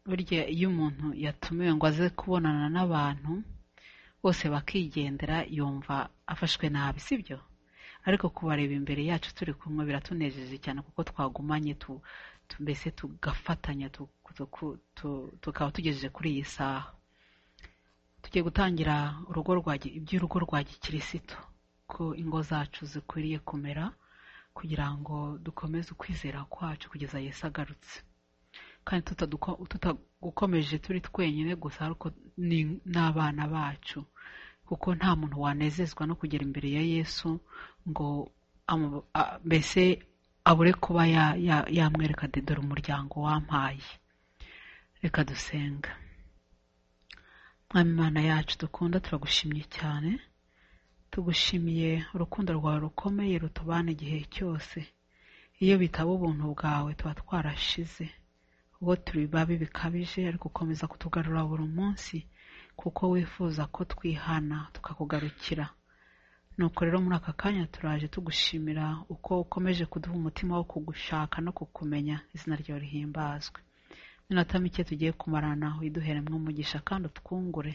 Burya iyo umuntu yatumiwe ngo aze kubonana n'abantu bose bakigendera yumva afashwe nabi sibyo ariko kubareba imbere yacu turi kumwe biratunejeje cyane kuko twagumanye mbese tugafatanya tukaba tugejeje kuri iyi saha tugiye gutangira urugo iby'urugo rwa gikirisitu ko ingo zacu zikwiriye kumera kugira ngo dukomeze ukwizera kwacu kugeza Yesu agarutse kandi tutagukomeje turi twenyine gusa ariko n'abana bacu kuko nta muntu wanezezwa no kugera imbere ya yesu ngo mbese abure kuba yamwereka dore umuryango wampaye reka dusenga mwami imana yacu dukunda turagushimye cyane tugushimiye urukundo rwawe rukomeye rutubana igihe cyose iyo bitaba ubuntu bwawe tuba twarashize ubwo turi babi bikabije ariko ukomeza kutugarura buri munsi kuko wifuza ko twihana tukakugarukira nuko rero muri aka kanya turaje tugushimira uko ukomeje kuduha umutima wo kugushaka no kukumenya izina ryawe rihimbazwe iminota mike tugiye kumarana widuheremo umugisha kandi utwungure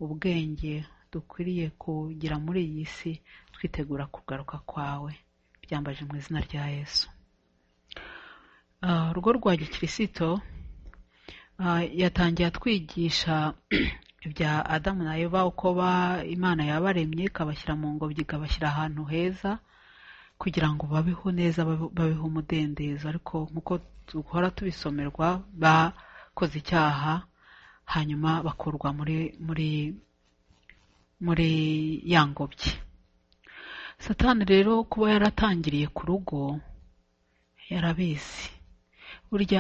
ubwenge dukwiriye kugira muri iyi si twitegura kugaruka kwawe byambaje mu izina rya yesu urugo rwa gikirisito yatangiye atwigisha ibya adamu na eva uko imana yabaremye ikabashyira mu ngobyi ikabashyira ahantu heza kugira ngo babeho neza babeho umudendezo ariko nk'uko duhora tubisomerwa bakoze icyaha hanyuma bakurwa muri muri muri ya ngobyi satani rero kuba yaratangiriye ku rugo yarabizi burya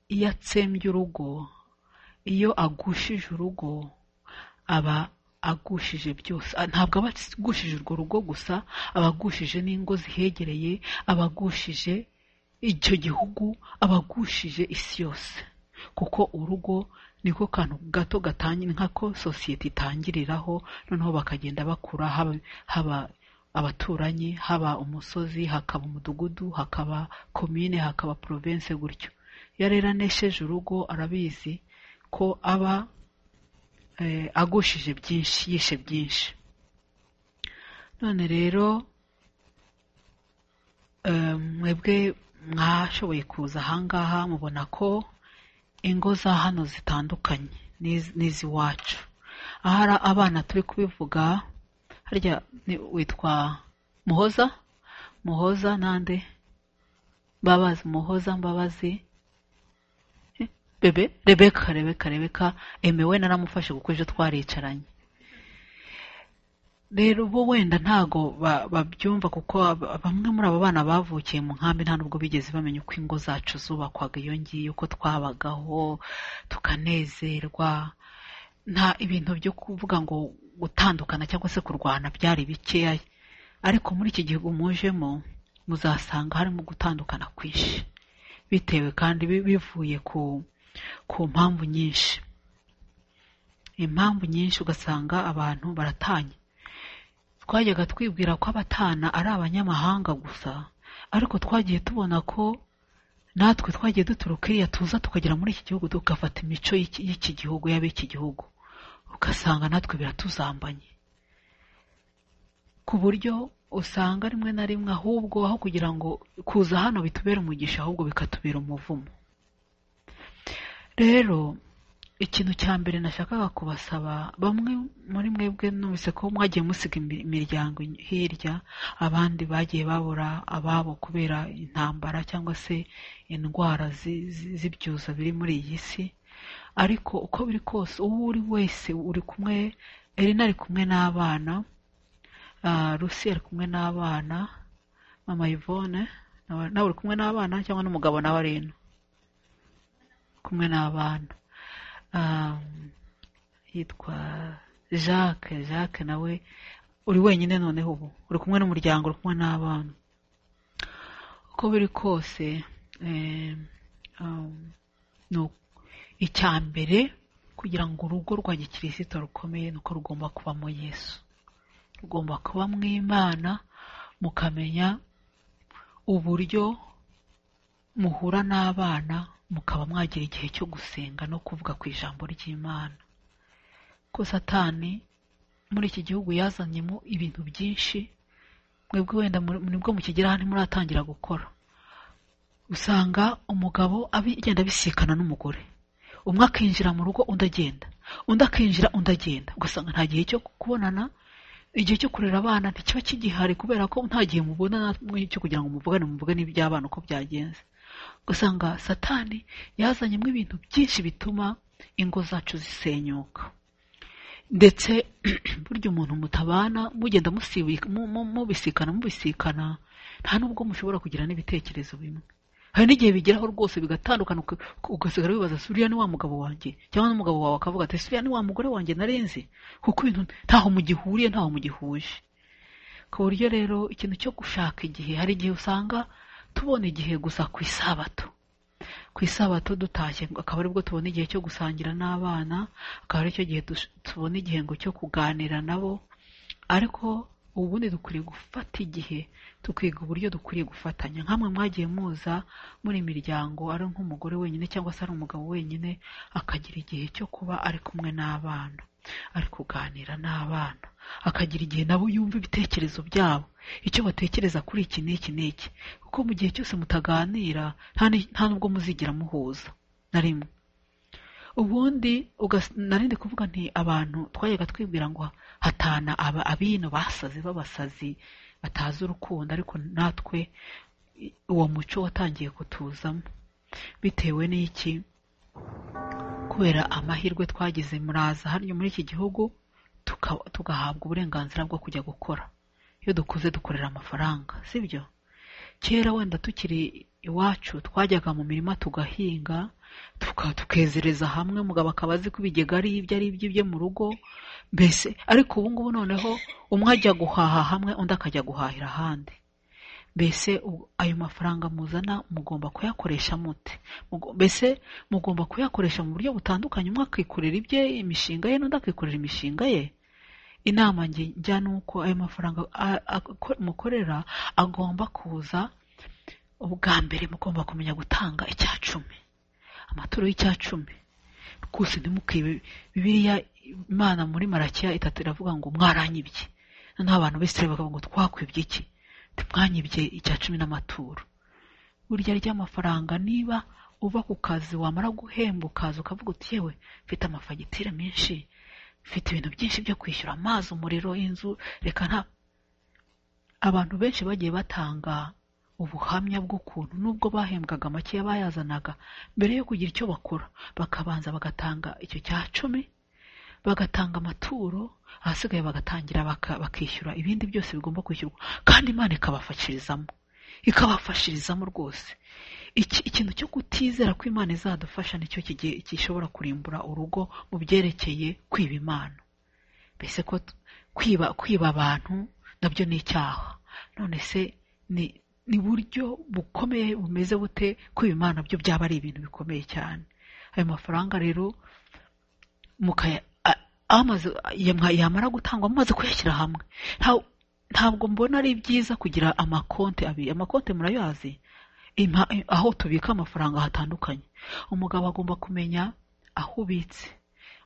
iyo atsembye urugo iyo agushije urugo aba agushije byose ntabwo aba agushije urwo rugo gusa aba agushije n'ingo zihegereye aba agushije icyo gihugu aba agushije isi yose kuko urugo niko kantu gato gatangira nk'ako sosiyete itangiriraho noneho bakagenda bakura haba abaturanyi haba umusozi hakaba umudugudu hakaba komine hakaba porovense gutyo iyo rero anesheje urugo arabizi ko aba agushije byinshi yishe byinshi none rero mwebwe mwashoboye kuza ahangaha mubona ko ingo za hano zitandukanye n'iz'iwacu ahari abana turi kubivuga harya witwa muhoza muhoza nande mbabazi muhoza mbabazi bebe rebeka rebeka rebeka emewe naramufashe kuko ejo twaricaranye rero bo wenda ntago babyumva kuko bamwe muri abo bana bavukiye mu nkambi nta nubwo bigeze bamenya uko ingo zacu zubakwaga iyo ngiyo uko twabagaho tukanezerwa nta ibintu byo kuvuga ngo gutandukana cyangwa se kurwana byari bikeya ariko muri iki gihugu mujemo muzasanga harimo gutandukana kwinshi bitewe kandi bivuye ku ku mpamvu nyinshi impamvu nyinshi ugasanga abantu baratanye twajyaga twibwira ko abatana ari abanyamahanga gusa ariko twagiye tubona ko natwe twagiye duturuka iriya tuza tukagera muri iki gihugu tugafata imico y'iki gihugu y'ab'iki gihugu ugasanga natwe biratuzambanye ku buryo usanga rimwe na rimwe ahubwo aho kugira ngo kuza hano bitubere umugisha ahubwo bikatubera umuvumo rero ikintu cya mbere nashakaga kubasaba bamwe muri mwebwe numvise ko mwagiye musiga imiryango hirya abandi bagiye babura ababo kubera intambara cyangwa se indwara z'ibyuza biri muri iyi si ariko uko biri kose uwo uri wese uri kumwe erina ari kumwe n'abana rusi ari kumwe n'abana mama yvonne nawe uri kumwe n'abana cyangwa n'umugabo nawe ari ino kumwe n'abana yitwa jacques jacques nawe uri wenyine noneho ubu uri kumwe n'umuryango uri kumwe n'abana uko biri kose icya mbere kugira ngo urugo rwa gikirisito rukomeye ni uko rugomba kubamo yesu rugomba kuba mu imana mukamenya uburyo muhura n'abana mukaba mwagira igihe cyo gusenga no kuvuga ku ijambo ry'Imana ko satani muri iki gihugu yazanyemo ibintu byinshi mwebwe wenda muri- nibwo mukigeraho ntimuratangira gukora usanga umugabo abi- agenda abisikana n'umugore umwe akinjira mu rugo undi agenda undi akinjira undi agenda ugasanga nta gihe cyo kubonana igihe cyo kurera abana ntikiba kigihari kubera ko nta gihe mubona namwe cyo kugira ngo muvugane muvugane iby'abana uko byagenze ugasanga satani yazanyemo ibintu byinshi bituma ingo zacu zisenyuka ndetse burya umuntu mutabana mugenda musibi- mu- mu- mubisikana mubisikana nta nubwo mushobora kugira n'ibitekerezo bimwe hari n'igihe bigeraho rwose bigatandukana uka- ugasigara wibaza se uriya ni wa mugabo wanjye cyangwa n'umugabo wawe akavuga ati "Se uriya ni wa mugore wanjye narenze kuko ibintu ntaho mugihuriye ntaho mugihuje ku buryo rero ikintu cyo gushaka igihe hari igihe usanga tubona igihe gusa ku isabato ku isabato dutashye akaba aribwo tubona igihe cyo gusangira n'abana akaba aricyo gihe dush- tubona igihe ngo cyo kuganira nabo ariko ubundi dukwiriye gufata igihe tukiga uburyo dukwiriye gufatanya nkamwe mwagiye muza muri imiryango ari nk'umugore wenyine cyangwa se ari umugabo wenyine akagira igihe cyo kuba ari kumwe n'abana ari kuganira n'abana akagira igihe nabo yumva ibitekerezo byabo icyo batekereza kuri iki n'iki n'iki kuko mu gihe cyose mutaganira nta ni- nta nubwo muzigira muhuza na rimwe ubundi ugas- narindi kuvuga nti abantu twajyaga twibwira ngo hatana aba- abino basaze b'abasazi batazi urukundo ariko natwe i- uwo muco watangiye kutuzamo bitewe n'iki kubera amahirwe twagize muraza hano muri iki gihugu tuka- tugahabwa uburenganzira bwo kujya gukora iyo dukuze dukorera amafaranga sibyo kera wenda tukiri iwacu twajyaga mu mirima tugahinga tuka- tukezereza hamwe umugabo akaba azi ko ibigega ari ibye ari iby'ibye mu rugo mbese ariko ubu ngubu noneho umwe ajya guhaha hamwe undi akajya guhahira ahandi mbese u- ayo mafaranga muzana mugomba kuyakoresha mute Mugo- mbese mugomba kuyakoresha mu buryo butandukanye umwe akikorera ibye imishinga ye n'undi akikorera imishinga ye inama nge njya ni uko ayo mafaranga a- a- ko- mukorera agomba kuza ubwa mbere mugomba kumenya gutanga icyacumi amaturo y'icyacumi rwose ntimukibe bibiliya imana muri marakiya itatu iravuga ngo mwaranyibye noneho abantu b'isirayeli bakavuga ngo twakwibye iki ntimwanyibye icya cumi n'amaturo burya ry'amafaranga niba uva ku kazi wamara guhembwa ukaza ukavuga uti yewe mfite amafagitire menshi mfite ibintu byinshi byo kwishyura amazi umuriro inzu reka nta abantu benshi bagiye batanga ubuhamya bw'ukuntu nubwo bahembwaga makeya bayazanaga mbere yo kugira icyo bakora bakabanza bagatanga icyo cya cumi bagatanga amaturo ahasigaye bagatangira baka- bakishyura ibindi byose bigomba kwishyurwa kandi imana ikabafashirizamo ikabafashirizamo rwose Iki- ikintu cyo kutizera ko imana izadufasha nicyo kigiye gishobora kurimbura urugo mu byerekeye kwiba imana mbese ko t- kwiba kwiba abantu nabyo ni icyaha none se ni ni buryo bukomeye bumeze bute kwiba imana byo byaba ari ibintu bikomeye cyane ayo mafaranga rero mukaya a- amaze yamwa- yamara gutangwa mumaze kuyashyira hamwe Nta- ntabwo mbona ari byiza kugira amakonti abiri amakonti murayazi Impa- aho tubika amafaranga hatandukanye umugabo agomba kumenya aho ubitse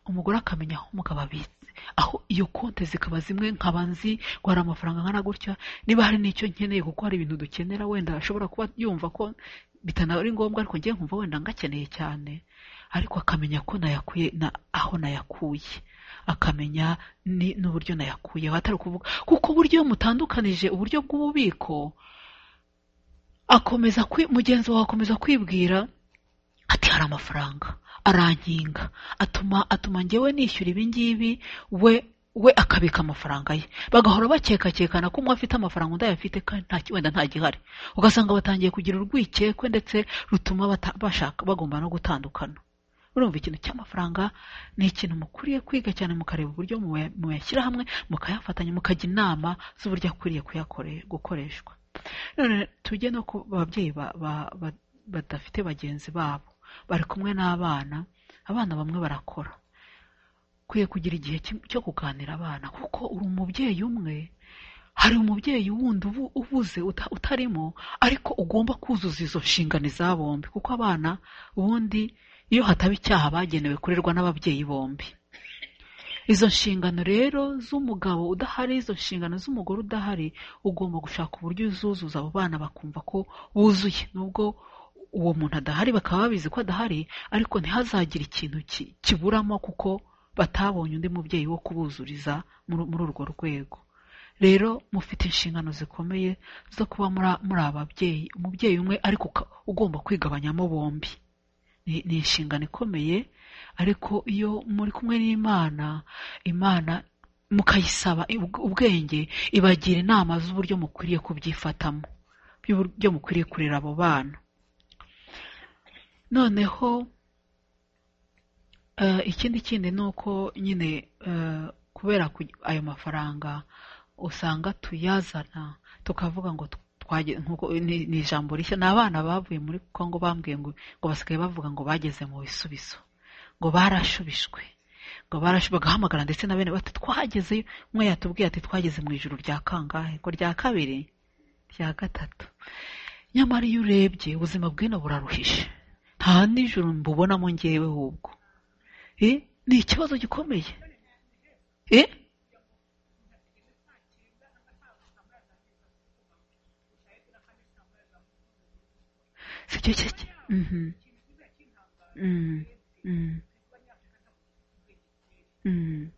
umugore akamenya aho umugabo abitse aho iyo konti zikaba zimwe nkaba nzi ngo hari amafaranga angana gutya niba hari n'icyo nkeneye kuko hari ibintu dukenera wenda ashobora kuba yumva ko bitanari ngombwa ariko ngewe nkumva wenda ngakeneye cyane ariko akamenya ko nayakuye na aho nayakuye akamenya ni- n'uburyo nayakuyeho atari ukuvuga kuko uburyo iyo mutandukanije uburyo bw'ububiko akomeza kwi, mugenzi wawe akomeza kwibwira ati hari amafaranga arankinga atuma atuma njyewe nishyura ibi ngibi we we akabika amafaranga ye bagahora bakekakekana ko umwe afite amafaranga undi ayafite kandi nta ki- wenda nta gihari ugasanga batangiye kugira urwikekwe ndetse rutuma bata- bashaka bagomba no gutandukana urumva ikintu cy'amafaranga ni ikintu mukwiriye kwiga cyane mukareba uburyo muya- muyashyira hamwe mukayafatanya mukajya inama z'uburyo akwiriye kuyakore- gukoreshwa none tujye no ku babyeyi ba- ba- ba- badafite bagenzi babo bari kumwe n'abana abana bamwe barakora ukwiye kugira igihe cy- cyo kuganira abana kuko uri umubyeyi umwe hari umubyeyi wundi ubu ubuze uta- utarimo ariko ugomba kuzuza izo nshingano za bombi kuko abana ubundi iyo hataba icyaha bagenewe kurerwa n'ababyeyi bombi izo nshingano rero z'umugabo udahari izo nshingano z'umugore udahari ugomba gushaka uburyo uzuzuza abo bana bakumva ko buzuye nubwo uwo muntu adahari bakaba babizi ko adahari ariko ntihazagire ikintu ki- kiburamo kuko batabonye undi mubyeyi wo kubuzuriza muri muri urwo rwego rero mufite inshingano zikomeye zo kuba muri- muri ababyeyi umubyeyi umwe ariko uka- ugomba kwigabanyamo bombi ni ni inshingano ikomeye ariko iyo muri kumwe n'imana imana mukayisaba ubw- ubwenge ibagira inama z'uburyo mukwiriye kubyifatamo by'uburyo mukwiriye kurera abo bana noneho eh, ikindi kindi ni uko nyine eh, kubera ku- ayo mafaranga usanga tuyazana tukavuga ngo tw- twage- nkuko ni ni ijambo rishya ni abana bavuye muri kongo bambwiye ngo ngo basigaye bavuga ngo bageze mu bisubizo ngo barashubishwe ngo barashu bagahamagara ndetse na bene bati twagezeyo umwe yatubwiye ati twageze mu ijoro rya kangahe ngo rya kabiri rya gatatu nyamara iyo urebye ubuzima bw'ino buraruhije nta nijoro mbubonamo ngewe ahubwo Eh, ni ikibazo gikomeye Eh? sicyo cyo cyo- Mhm. Mm, mm, mm. Mm.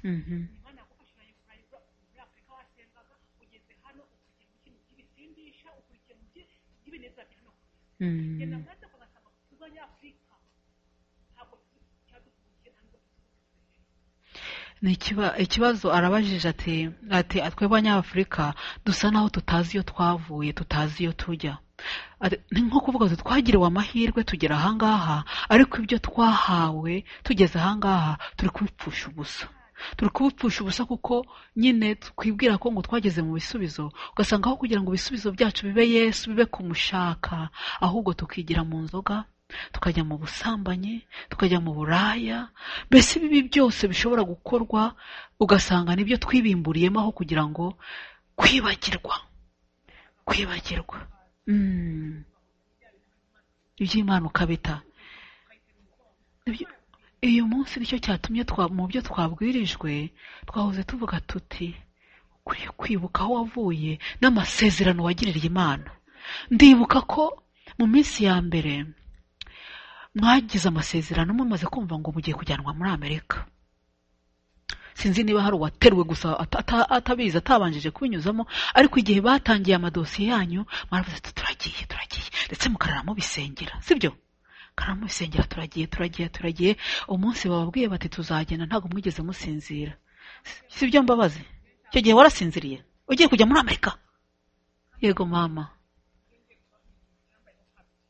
Mm. Mhm. Mm. ni ikiba- ikibazo arabajije ati ati twebwe abanyafurika dusa naho tutazi iyo twavuye tutazi iyo tujya Ati, ni nko kuvuga ngo twagiriwe amahirwe tugera ahangaha ariko ibyo twahawe tugeze ahangaha turi kubipfusha ubusa turi kubipfusha ubusa kuko nyine twibwira ko ngo twageze mu bisubizo ugasanga aho kugira ngo ibisubizo byacu bibe yesu bibe kumushaka ahubwo tukigira mu nzoga tukajya mu busambanyi tukajya mu buraya mbese ibibi byose bishobora gukorwa ugasanga nibyo twibimburiyemo aho kugira ngo kwibagirwa kwibagirwa Mm. iby'imana ukabita Nibyo- uyu munsi nicyo cyatumye twa- mu byo twabwirijwe twahoze tuvuga tuti ukwiye kwibuka aho wavuye n'amasezerano wagiririye imana ndibuka ko mu minsi ya mbere mwagize amasezerano mumaze kumva ngo mugiye kujyanwa muri amerika sinzi niba hari uwateruwe gusa ata- ata- atabizi atabanjije kubinyuzamo ariko igihe batangiye amadosiye yanyu mwaravuze ati turagiye turagiye ndetse mukarara mubisengera sibyo karara mubisengera turagiye turagiye turagiye umunsi bababwiye bati tuzagenda ntabwo mwigeze musinzira sibyo mbabazi icyo gihe warasinziriye ugiye kujya muri amerika yego mama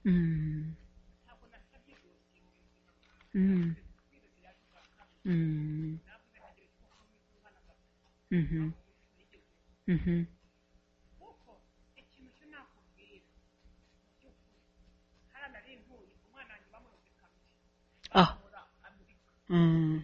mm. Mm. Mm. Mhm. Mhm. Ah. Mm.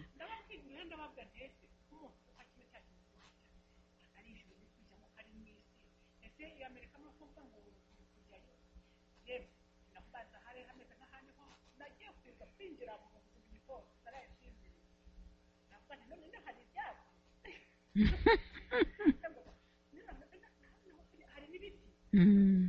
Mm.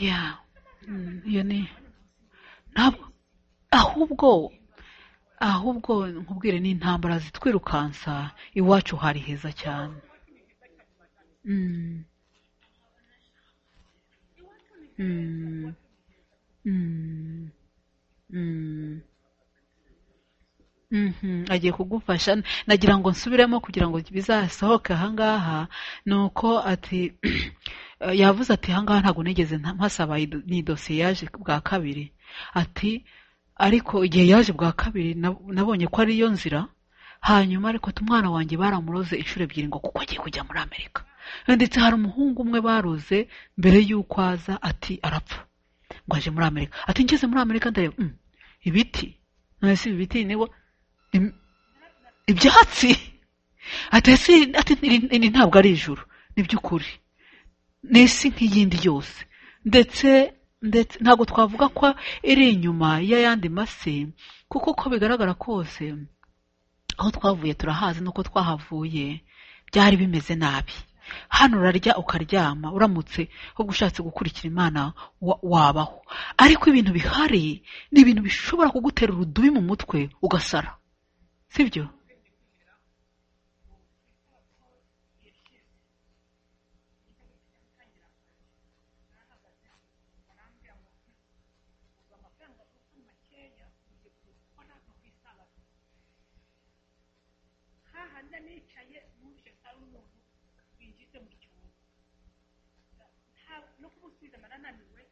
Yeah. Mm, Iyo ni ntabwo ahubwo ahubwo nkubwire ni intambara zitwirukansa iwacu hari heza cyane Mm. Mm. Mm. Mm. Mhm, agiye kugufasha nagira ngo nsubiremo kugira ngo bizasohoke ahangaha ni uko ati eh, yavuze ati ahangaha ntabwo nigeze nta- mpasaba iyi do- ni dosiye yaje bwa kabiri ati ariko igihe yaje bwa kabiri nab- nabonye ko ariyo nzira hanyuma ariko ati umwana wanjye baramuroze inshuro ebyiri ngo kuko agiye kujya muri amerika ndetse hari umuhungu umwe baroze mbere y'uko aza ati arapfa ngo aje muri amerika ati ngeze muri amerika ndareba "Mm, ibiti none si ibi biti niwo im- ibyatsi ati ese ati iri- iri ntabwo ari ijuru ni by'ukuri ni isi nk'iyindi yose ndetse ndetse ntabwo twavuga ko iri inyuma y'ayandi masi kuko uko bigaragara kose aho twavuye turahazi n'uko twahavuye byari bimeze nabi hano urarya ukaryama uramutse ahubwo ushatse gukurikira imana wa- wabaho ariko ibintu bihari ni ibintu bishobora kugutera urudubi mu mutwe ugasara sibyo hahandi nicaye muri icyo saro umuntu winjize mu cyumba no kumusubiza narananiwe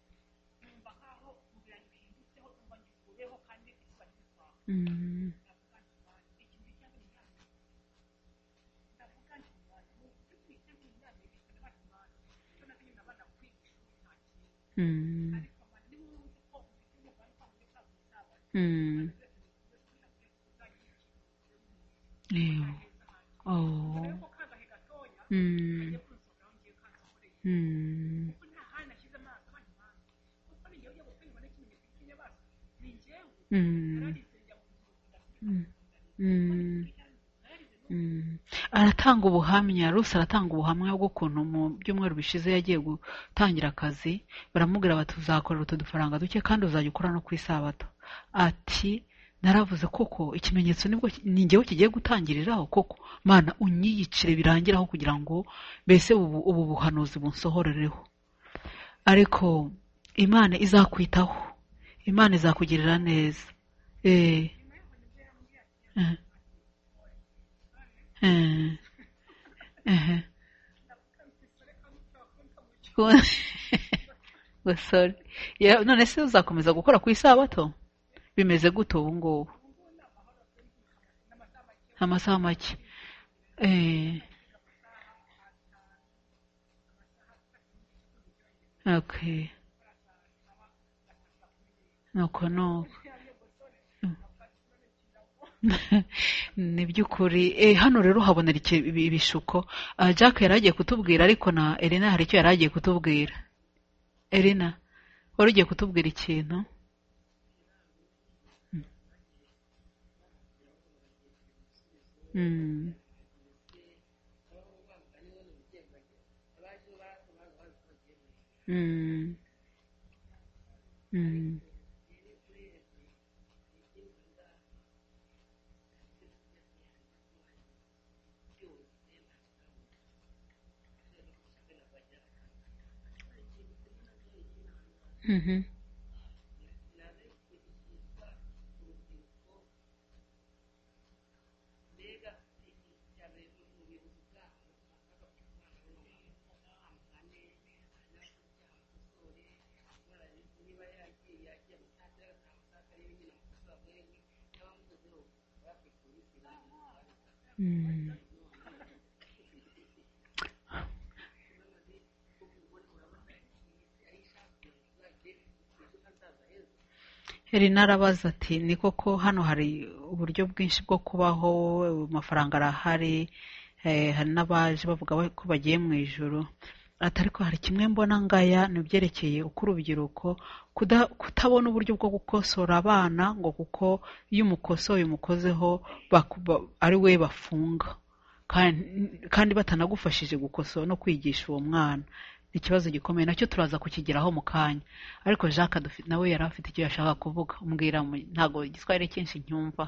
numva nkaho umubiri wanjye uhindutseho numva ngikuyeho kandi izuba ryitwaho Mm. ndavuga nti "Mana, iki ni icyaha n'icyaha." ndavuga nti "Mana, ni ukuri kwiteguye inama y'ibintu n'abantu bana icyo namenye ndabana kwica nta kintu Mm. ariko Mana, niba wumva ko ufite umugani kwa muri saa sita Mm. Ew. Oh. ariko kagahe gatoya Mm. agiye kunsohoraho ngiye kansohoreye Mm. kuko nta handi nashyize amaso abandi bantu kuko ni njyewe gutanga n'ikimenyetso cy'inyamaswa ni njyewe Mm. nararize njya mu buzima Mm. Mm. Mm. aratanga ubuhamya Rusi aratanga ubuhamya bw'ukuntu mu byumweru bishize yagiye gutangira akazi baramubwira bati uzakorera utu dufaranga duke kandi uzajya ukora no ku isabato ati naravuze koko ikimenyetso nibwo ki- ni njyewe kigiye gutangiriraho koko mana unyiyicire birangiraho kugira ngo mbese ubu, ubu buhanuzi bunsohorereho ariko imana izakwitaho imana izakugirira neza eh eh eh eh ngo sorry Ya- none se uzakomeza gukora ku isabato bimeze gute ubu ngubu amasaha make eh okay nuko nuko ni by'ukuri Eh, hano rero uhabonera iki- ibi- ibishuko Ah, jack yari agiye kutubwira ariko na elena hari icyo yari agiye kutubwira elena wari ugiye kutubwira ikintu Mm. Mm. Mm. Mhm. Mm. Elina arabaza ati ni koko hano hari uburyo bwinshi bwo kubaho amafaranga arahari eh, hari n'abaje bavuga ba- ko bagiye mu ijoro ati ariko hari kimwe mbona ngaya ni ibyerekeye uko urubyiruko kuda- kutabona uburyo bwo gukosora abana ngo kuko iyo umukosoye umukozeho baku- ba- ari we bafunga kandi kandi batanagufashije gukosora no kwigisha uwo mwana ni ikibazo gikomeye nacyo turaza kukigeraho mu kanya ariko jacques dufi- nawe yari afite icyo yashaka kuvuga umbwira mu- ntabwo igiswahili cyinshi ncyumva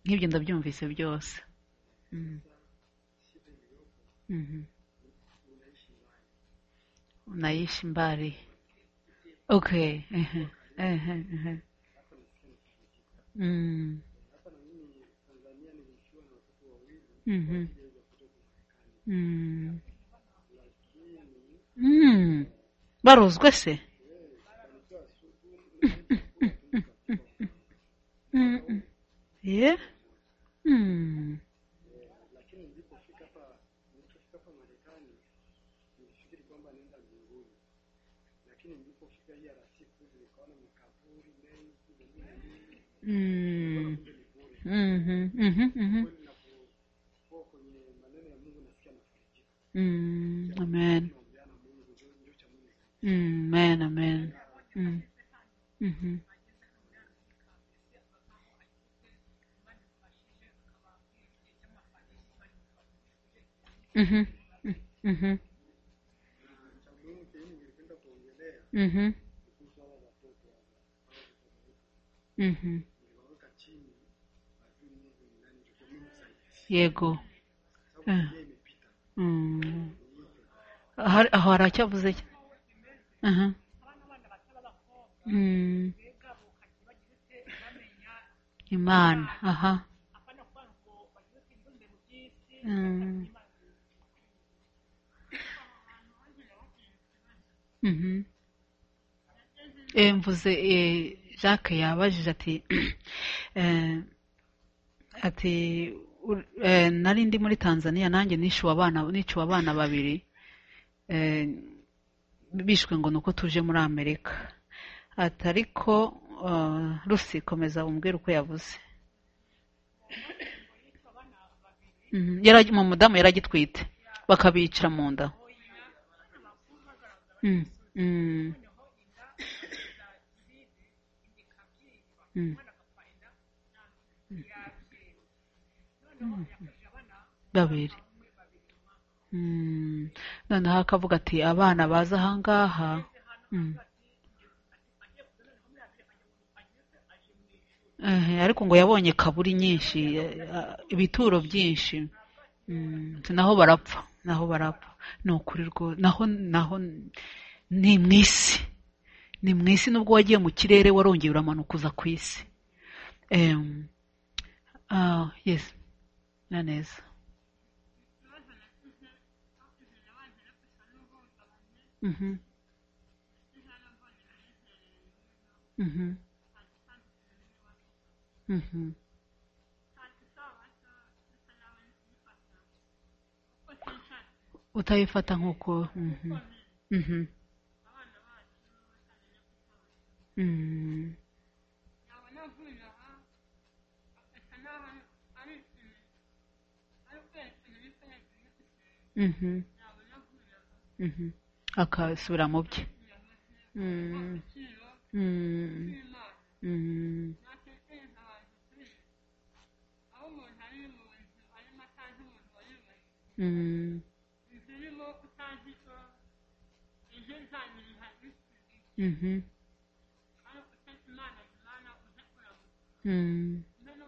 nk'ibyo ndabyumvise byose Mm. Mhm. unaishi mbali okay ehe, ehe, ehe. Mm. Mhm. Mm. barozwe se ye Mm. lakini nilipofika hapa nilipofika hapa Marekani nilifikiri kwamba naenda mbinguni, lakini nilipofika IRC kule nikaona makaburi mengi mengine mingi Mm. Mhm, mhm, mhm. kweli, napokuwa kwenye maneno ya Mungu nasikia nafarijika, Mm. Amen. naombea na Mungu ndio ndio cha Mungu zaidi. Mm. Amen. Amen. Mm. Mhm. Mhm. Mhm. Cha muhimu kenye ningependa kuongelea Mhm. ni kuhusu hawa watoto hawa Mhm. niliwaweka chini, wajui Mungu ni nani, ndio cha Mungu zaidi, yego sababu Eh. dunia imepita Mm. ni yote Har- aho haracyavuze cya- Aha. Mm. imana aha Mm. Mhm. Eh, mvuze eh, jacques yabajije ati eh, ati ur- eh, nari ndi muri tanzania nanjye nishuwe abana nishuwe abana babiri eh, bishwe ngo ni uko tuje muri amerika ati ariko eh, rusi komeza umbwire uko yavuze Mhm. Yaragi- mu mudamu yari agitwite bakabicira mu nda Mm, mm, mm. babiri Mm, noneho akavuga ati abana baza ahangaha Mm. Ehe, ariko ngo yabonye kaburi nyinshi eh, ibituro byinshi Mm, ati naho barapfa naho barapfa ni ukuri rwo- naho naho ni mu isi ni mu isi nubwo wagiye mu kirere warongeye uramanuka uza ku isi Em, ah, yes na neza Mhm. Mhm. Mhm. utayifata nk'uko Mhm. Mhm. Mm. Mhm. Mhm. akasubira mu bye Mm. Mm. Mm. Mm. Mhm. Mm.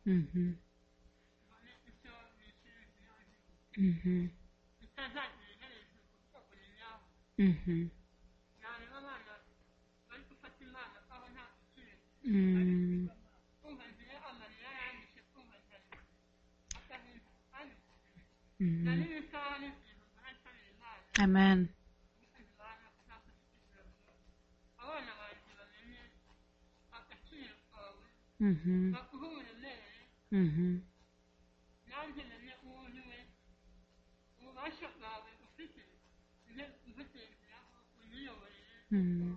Mhm. Mhm. Mhm. Mm. Mm. Amen. Mhm. Mhm. Mm.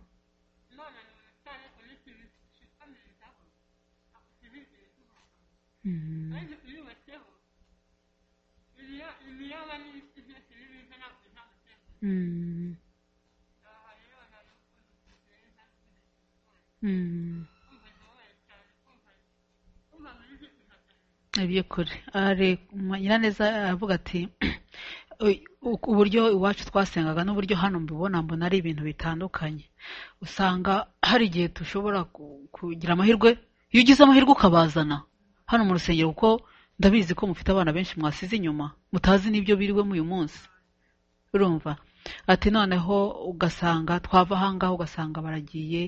Mm. Mm. Mm. iby'ukuri ari nyiraneza aravuga ati "Uy- uku- uburyo iwacu twasengaga n'uburyo hano mbibona mbona ari ibintu bitandukanye usanga hari igihe dushobora ku- kugira amahirwe iyo ugize amahirwe ukabazana hano mu rusengero kuko ndabizi ko mufite abana benshi mwasize inyuma mutazi n'ibyo biriwemo uyu munsi urumva ati noneho ugasanga twava ahangaha ugasanga baragiye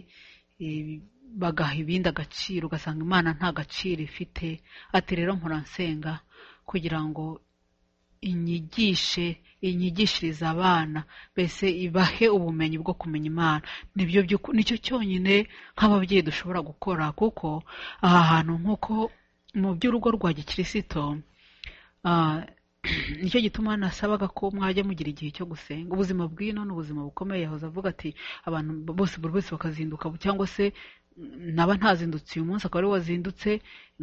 eh, bagaha ibindi agaciro ugasanga imana nta gaciro ifite ati rero mpora nsenga kugira ngo inyigishe inyigishirize abana mbese ibahe ubumenyi bwo kumenya imana nibyo by'uku- nicyo cyonyine nk'ababyeyi dushobora gukora kuko aha hantu nk'uko mu by'urugo rwa gikirisito ah, nicyo gituma nasabaga ko mwajya mugira igihe cyo gusenga ubuzima bw'ino ni ubuzima bukomeye yahoze avuga ati abantu bose buri wese bakazinduka cyangwa se mm, naba ntazindutse uyu munsi akaba ari we wazindutse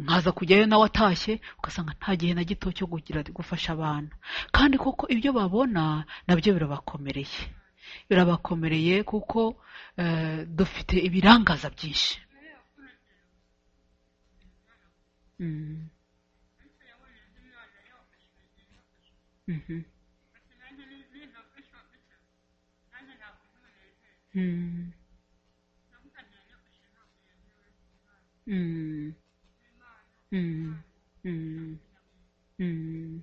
nkaza kujyayo nawe atashye ugasanga nta gihe na gito cyo kugira gufasha abana kandi koko ibyo babona nabyo birabakomereye birabakomereye kuko eh, dufite ibirangaza byinshi Mm. Mhm. Mm. Mm. Mm. Mm. Mm.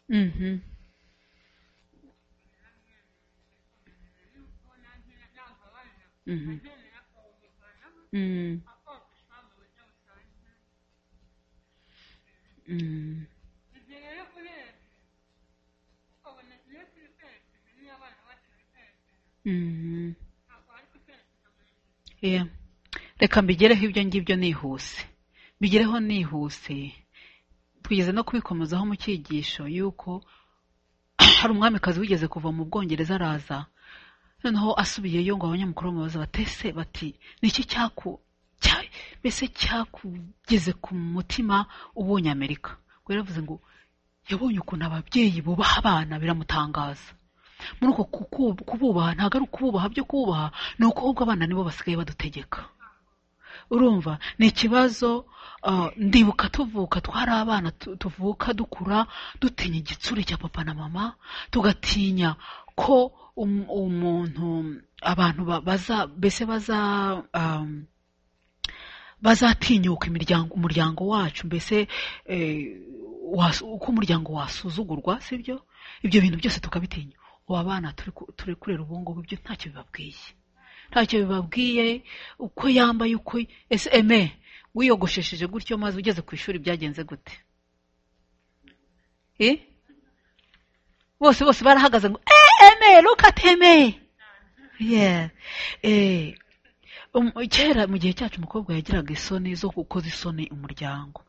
Mhm. Mhm. Mm. Mm. Mm. Yeah. reka mbigereho ibyo ngibyo nihuse mbigereho nihuse twigeze no kubikomezaho mu cyigisho y'uko hari umwamikazi wigeze kuva mu bwongereza araza noneho asubiyeyo ngo abanyamakuru bamubaza batese bati niki cyaku cya- mbese cyakugeze ku mutima ubonye amerika ngo yaravuze ngo yabonye ukuntu ababyeyi bubaha abana biramutangaza muri uko kuku- kububaha ntabwo ari ukububaha byo kububaha ni uko ahubwo abana nibo basigaye badutegeka urumva ni ikibazo ah, ndibuka tuvuka twari abana tu- tuvuka dukura dutinya igitsure cya papa na mama tugatinya ko um- umuntu abantu ba- baza mbese baza um, bazatinyuka imiryango umuryango wacu mbese eh, was- uko umuryango wasuzugurwa sibyo ibyo bintu byose tukabitinya ubu abana turi ku- turi kurera ubu ngubu ibyo ntacyo bibabwiye ntacyo bibabwiye uko yambaye uko ese eme wiyogoshesheje gutyo maze ugeze ku ishuri byagenze gute Eh? bose bose barahagaze ngo "Eh, eme look at eme Yeah. Eh, um- kera mu gihe cyacu umukobwa yagiraga isoni zo gukoza isoni umuryango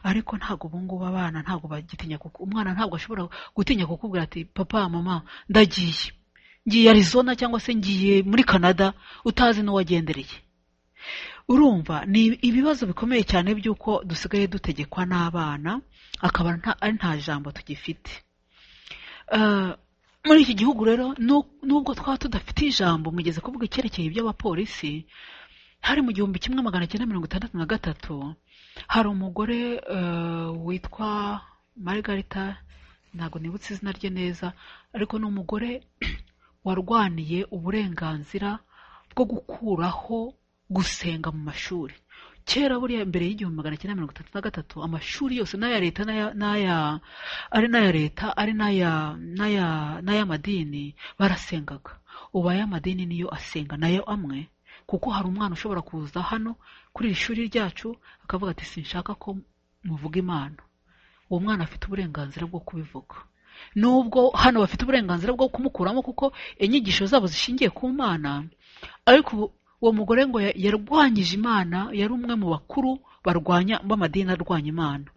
ariko ntabwo ubungubu abana ntabwo bagitinya kuko umwana ntabwo ashobora gutinya kukubwira ati papa mama ndagiye ngiye arizona cyangwa se ngiye muri canada utazi n'uwagendereye urumva ni ibibazo bikomeye cyane by'uko dusigaye dutegekwa n'abana akaba nta- ari nta jambo tugifite Eh, muri iki gihugu rero nu- nubwo twaba tudafite ijambo mugeze kuvuga icyerekeye iby'abapolisi hari mu gihumbi kimwe magana cyenda mirongo itandatu na gatatu hari umugore eh, witwa margarita ntabwo nibutse izina rye neza ariko ni umugore warwaniye uburenganzira bwo gukuraho gusenga mu mashuri kera buriya mbere y'igihumbi magana cyenda mirongo itatu na gatatu amashuri yose n'aya leta n'aya- n'aya ari n'aya leta ari n'aya n'aya n'ay'amadini barasengaga ubu ay'amadini niyo asenga nayo amwe kuko hari umwana ushobora kuza hano kuri iri shuri ryacu akavuga ati sinshaka ko muvuga imana uwo mwana afite uburenganzira bwo kubivuga nubwo hano bafite uburenganzira bwo kumukuramo kuko inyigisho zabo zishingiye ku mana ariko ubu- uwo mugore ngo ya- yarwanyije imana yari umwe mu bakuru barwanya b'amadini arwanya imana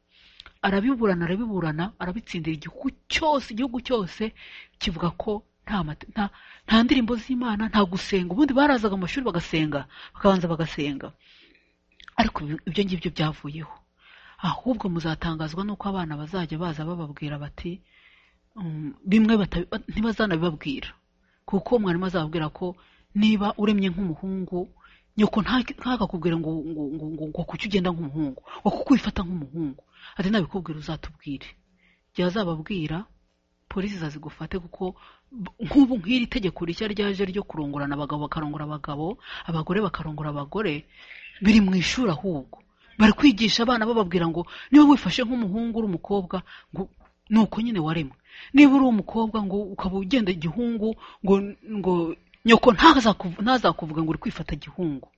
arabiburana arabiburana arabitsindira igihugu cyose igihugu cyose kivuga ko nta, mate- nta, nta ndirimbo z'imana nta gusenga ubundi barazaga mu mashuri bagasenga bakabanza bagasenga ariko ibi- ibyo ngibyo byavuyeho ahubwo muzatangazwa n'uko abana bazajya baza bababwira bati um, bimwe bata- ntibazanabibabwira kuko mwarimu azababwira ko niba uremye nk'umuhungu nyoko nta- ntakakubwire ngo ngo ngo ngo ngo kuki ugenda nk'umuhungu ngo kuko wifata nk'umuhungu ati nabikubwira uzatubwire igihe azababwira polisi izazigufate kuko b- nk'ubu nk'iri tegeko rishya ryaje ryo kurongorana abagabo bakarongora abagabo abagore bakarongora abagore biri mu ishuri ahubwo bari kwigisha abana bababwira ngo niba wifashe nk'umuhungu uri umukobwa ngo ni uko nyine waremwe niba uri umukobwa ngo ukaba ugenda igihungu ngo ngo nyoko ntazakuv- ntazakuvuga ngo uri kwifata igihungu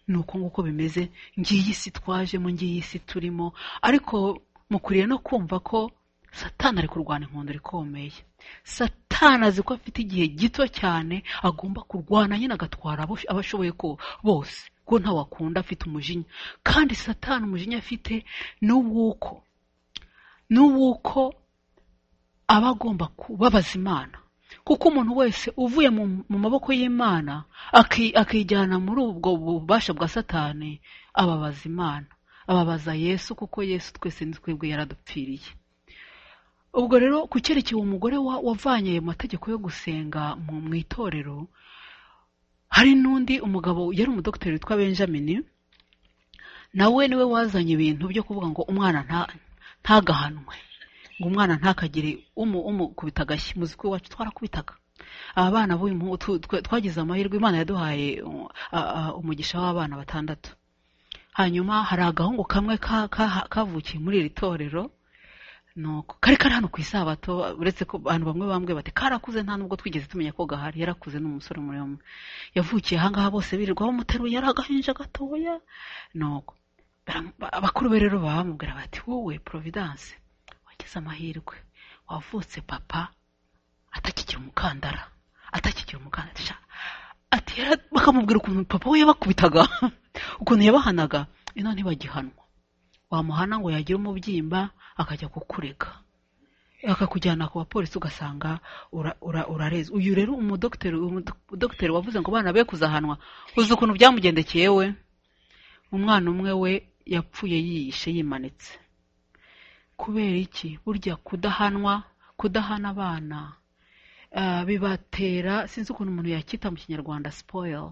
ni uko nguko bimeze ngiyi si twajemo ngiyi si turimo ariko mukwiriye no kumva ko satani ari kurwana inkundura ikomeye satani azi ko afite igihe gito cyane agomba kurwana nyine agatwara abo abo ashoboye ko bose ko ntawakunda afite umujinya kandi satani umujinya afite ni uw'uko ni uw'uko aba agomba kubabaza imana kuko umuntu wese uvuye mu, mu maboko y'imana aki- akijyana muri ubwo bubasha bwa satani ababaza imana ababaza yesu kuko yesu twese ni twebwe yaradupfiriye ubwo rero ku cyerekeye umugore wa- wavanye ayo mategeko yo gusenga mu mu itorero hari n'undi umugabo yari umudogiteri witwa benjamin nawe niwe wazanye ibintu byo kuvuga ngo umwana nta- ntagahanwe ngo umwana ntakagire umu umukubita agashyi muzi ko iwacu twarakubitaga aba bana b'uyu muhu- tu- twe- twagize amahirwe imana yaduhaye uh, uh, umugisha w'abana batandatu hanyuma hari agahungu kamwe ka- ka- kavukiye muri iri torero nuko kari kari hano ku isabato uretse ko abantu bamwe bambwe bati karakuze nta nubwo twigeze tumenya ko gahari yarakuze ni umusore muremure yavukiye ahangaha bose birirwa bamuteruye ari agahinja gatoya nuko baramu- ba- abakuru be rero baba bamubwira bati wowe providence wagize amahirwe wavutse papa atakigira umukandara atakigira umukandara sha ati yara- bakamubwira ukuntu papa we yabakubitaga ukuntu yabahanaga ino ntibagihanwa wamuhana ngo yagira umubyimba akajya kukurega akakujyana ku bapolisi ugasanga ura- ura- urareze uyu rero umudogiteri umudogiteri wavuze ngo abana be kuzahanwa uzi ukuntu byamugendekeye we umwana umwe we yapfuye yiyishe yimanitse kubera iki burya kudahanwa kudahana abana ah, bibatera sinzi ukuntu umuntu yacyita mu kinyarwanda spoil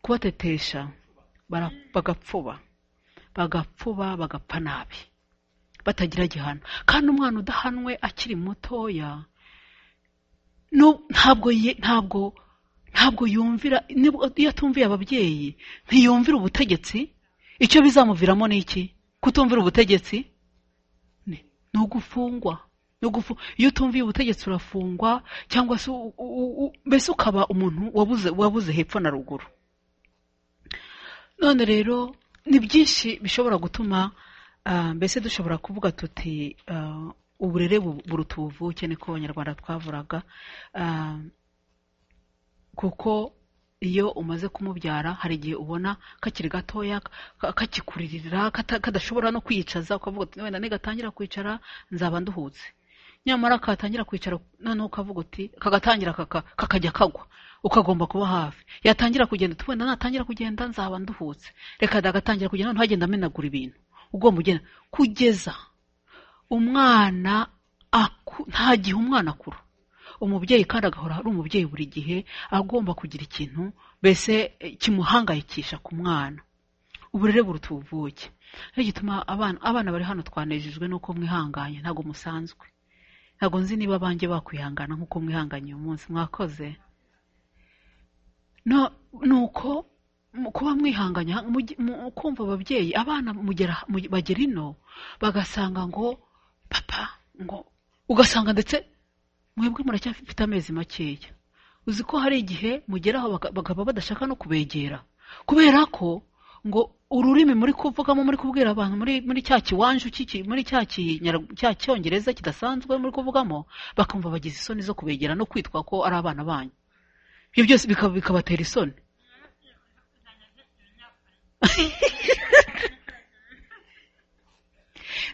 kubatetesha bara- bagapfuba bagapfuba bagapfa nabi batagira gihano kandi umwana udahanwe akiri mutoya nu- ntabwo ye- ntabwo ntabwo yumvira nibwo- iyo atumviye ababyeyi ntiyumvira ubutegetsi icyo bizamuviramo ni iki kutumvira ubutegetsi ni ni ugufungwa ni ugufu iyo utumviye ubutegetsi urafungwa cyangwa se u- u- u- mbese ukaba umuntu wabuze wabuze hepfo na ruguru none rero ni byinshi bishobora gutuma ah, mbese dushobora kuvuga tuti ah, uburere bu- buruta ubuvuke niko abanyarwanda twavuraga Ah, kuko iyo umaze kumubyara hari igihe ubona kakiri gatoya ka- kakikuririra kata- kadashobora no kwiyicaza ukavuga uti wenda nigatangira kwicara nzaba nduhutse nyamara katangira kwicara noneho ukavuga uti kagatangira kaka- kakajya kagwa ukagomba kuba hafi yatangira kugenda uti wenda natangira kugenda nzaba nduhutse reka dagatangira kugenda noneho agenda amenagura ibintu ugomba ugenda kugeza umwana aku- nta gihe umwana akura umubyeyi kandi agahora ari umubyeyi buri gihe agomba kugira ikintu mbese eh, kimuhangayikisha ku mwana uburere buruta ubuvuke nicyo gituma abana abana bari hano twanejejwe n'uko mwihanganye ntabwo musanzwe ntabwo nzi niba abanjye bakwihangana nk'uko mwihanganye uyu munsi mwakoze no ni uko mu- kuba mwihanganye mujye- mu- kumva ababyeyi abana mugera mu- bagera ino bagasanga ngo papa ngo ugasanga ndetse mwebwe muracyafite amezi makeya uzi ko hari igihe mugeraho baka- bakaba badashaka no kubegera kubera ko ngo ururimi muri kuvugamo muri kubwira abantu muri muri cya kiwanju cy'iki- muri cya kinyara- cya cyongereza kidasanzwe muri kuvugamo bakumva bagize isoni zo kubegera no kwitwa ko ari abana banyu ibyo byose bikaba- bikabatera isoni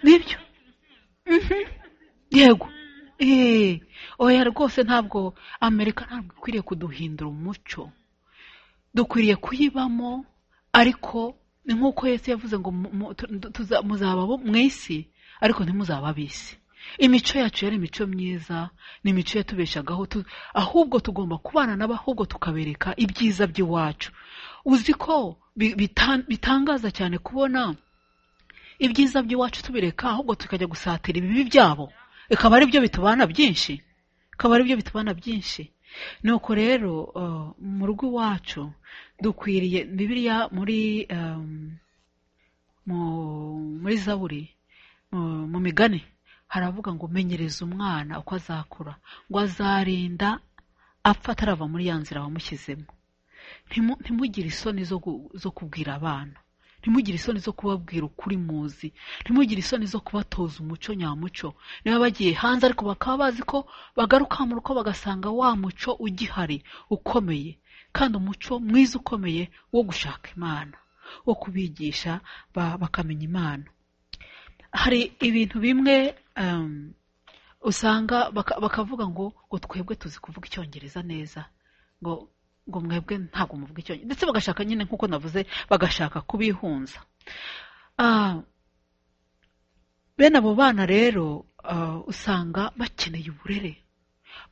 nibyo yego eee oya rwose ntabwo amerika ntabwo ikwiriye kuduhindura umuco dukwiriye kuyibamo ariko ni nk'uko yesu yavuze ngo mu- mu- tu- tu- tuza- muzaba abo mu isi ariko ntimuzaba ab'isi imico yacu yari imico myiza ni imico yatubeshagaho tu- ahubwo tugomba kubana nabo ahubwo tukabereka ibyiza by'iwacu uzi ko bi- bita- bitangaza cyane kubona ibyiza by'iwacu tubireka ahubwo tukajya gusatira ibibi byabo bikaba ari byo bitubana byinshi bikaba ari byo bitubana byinshi nuko rero uh, mu rugo iwacu dukwiriye bibiliya muri um, mu muri zaburi mu, mu migani haravuga ngo menyereza umwana uko azakura ngo azarinda apfa atarava muri ya nzira wamushyizemo Ntimu- ntimugire isoni zo gu- zo kubwira abana ntimugire isoni zo kubabwira ukuri muzi ntimugire isoni zo kubatoza umuco nyamuco niba bagiye hanze ariko bakaba bazi ko bagaruka mu rugo bagasanga wa muco ugihari ukomeye kandi umuco mwiza ukomeye wo gushaka imana wo kubigisha ba- bakamenya imana hari ibintu bimwe em, usanga baka- bakavuga ngo ngo twebwe tuzi kuvuga icyongereza neza ngo ngo mwebwe ntabwo muvuga icyongereza ndetse bagashaka nyine nk'uko navuze bagashaka kubihunza Ah, bene abo bana rero ah, usanga bakeneye uburere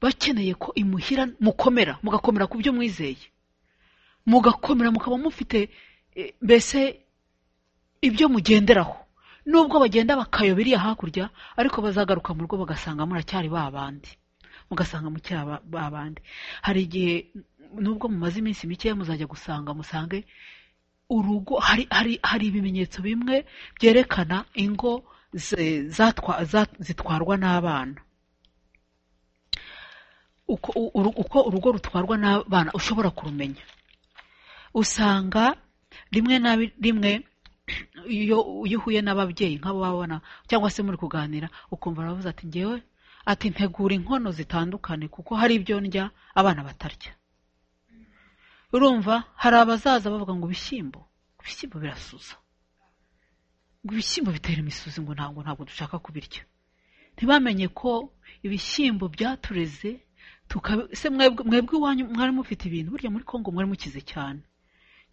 bakeneye ko imuhira mukomera mugakomera ku byo mwizeye mugakomera mukaba mufite eh, mbese ibyo mugenderaho nubwo bagenda bakayoba iriya hakurya ariko bazagaruka mu rugo bagasanga muracyari ba bandi mugasanga mucyari aba- ba bandi hari igihe nubwo mumaze iminsi mikeya muzajya gusanga musange urugo hari, hari, hari ibimenyetso bimwe byerekana ingo ze- zatwa- za- zitwarwa n'abana uko, u- uru- uko urugo rutwarwa n'abana ushobora kurumenya usanga rimwe na bi- rimwe iyo iyo uhuye n'ababyeyi nk'abo babona cyangwa se muri kuganira ukumva baravuze ati ngewe ati ntegura inkono zitandukanye kuko hari ibyo ndya abana batarya urumva hari abazaza bavuga ngo ibishyimbo ibishyimbo birasuza ngo ibishyimbo bitera imisuzi ngo ntabwo ntabwo dushaka kubirya ntibamenye ko ibishyimbo byatureze tukabi- se mwebwe mwebwe iwanyu mwari mufite ibintu burya muri kongo mwari mukize cyane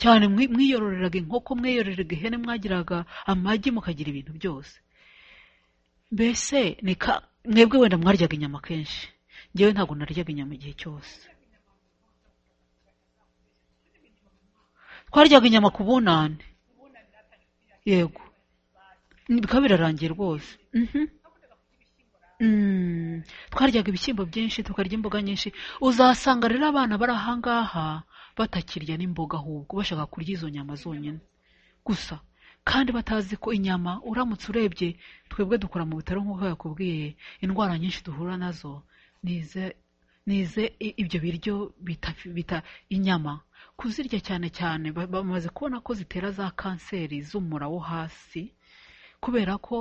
cyane mwi- mwiyororeraga inkoko mwiyororeraga ihene mwagiraga amagi mukagira ibintu byose mbese ni ka- mwebwe wenda mwaryaga inyama kenshi ngewe ntabwo naryaga inyama igihe cyose twaryaga inyama ku bunane yego Ni- bikaba birarangiye rwose Mhm. Mm. twaryaga ibishyimbo byinshi tukarya imboga nyinshi uzasanga rero abana bari ahangaha batakirya n'imboga ahubwo bashaka kurya izo nyama zonyine gusa kandi batazi ko inyama uramutse urebye twebwe dukora mu bitaro nk'uko yakubwiye indwara nyinshi duhura nazo nize nize i- ibyo biryo bita, bita inyama kuzirya cyane cyane ba- bamaze kubona ko zitera za kanseri z'umura wo hasi kubera ko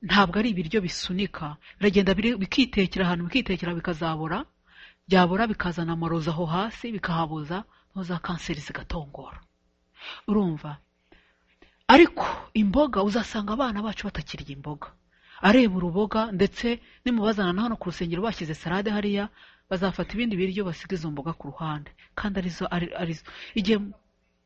ntabwo ari ibiryo bisunika biragenda biri- bikitekera ahantu bikitekera bikazabora byabora bikazana amarozi aho hasi bikahabuza noneho za kanseri zigatongora urumva ariko imboga uzasanga abana bacu batakirya imboga areba uruboga ndetse nimubazana na hano ku rusengero bashyize salade hariya bazafata ibindi biryo basiga izo mboga ku ruhande kandi arizo ari- arizo igihe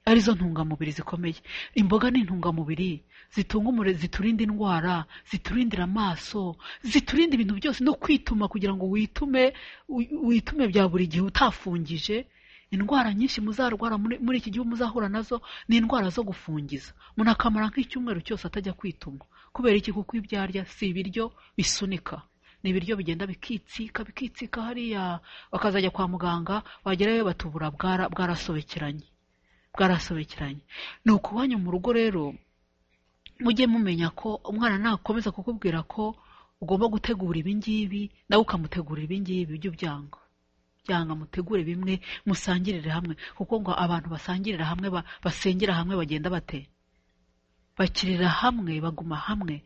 arizo ntungamubiri zikomeye imboga ni intungamubiri zitunga umure ziturinda indwara ziturindira amaso ziturinda ibintu byose no kwituma kugira ngo witume wi- witume bya buri gihe utafungije indwara nyinshi muzarwara muri muri iki gihugu muzahura nazo ni indwara zo gufungiza umuntu akamara nk'icyumweru cyose atajya kwituma kubera iki kuko ibyo arya si ibiryo bisunika ni ibiryo bigenda bikitsika bikitsika hariya bakazajya kwa muganga wagerayo batubura bwara- bwarasobekeranye bwarasobekeranye ni ukubanyu mu rugo rero mujye mumenya ko umwana nakomeza kukubwira ko ugomba gutegura ibingibi nawe ukamutegurira ibingibi ujye ubyanga byanga mutegure bimwe musangirire hamwe kuko ngo abantu basangirira hamwe ba- basengera hamwe bagenda bate bakirira hamwe baguma hamwe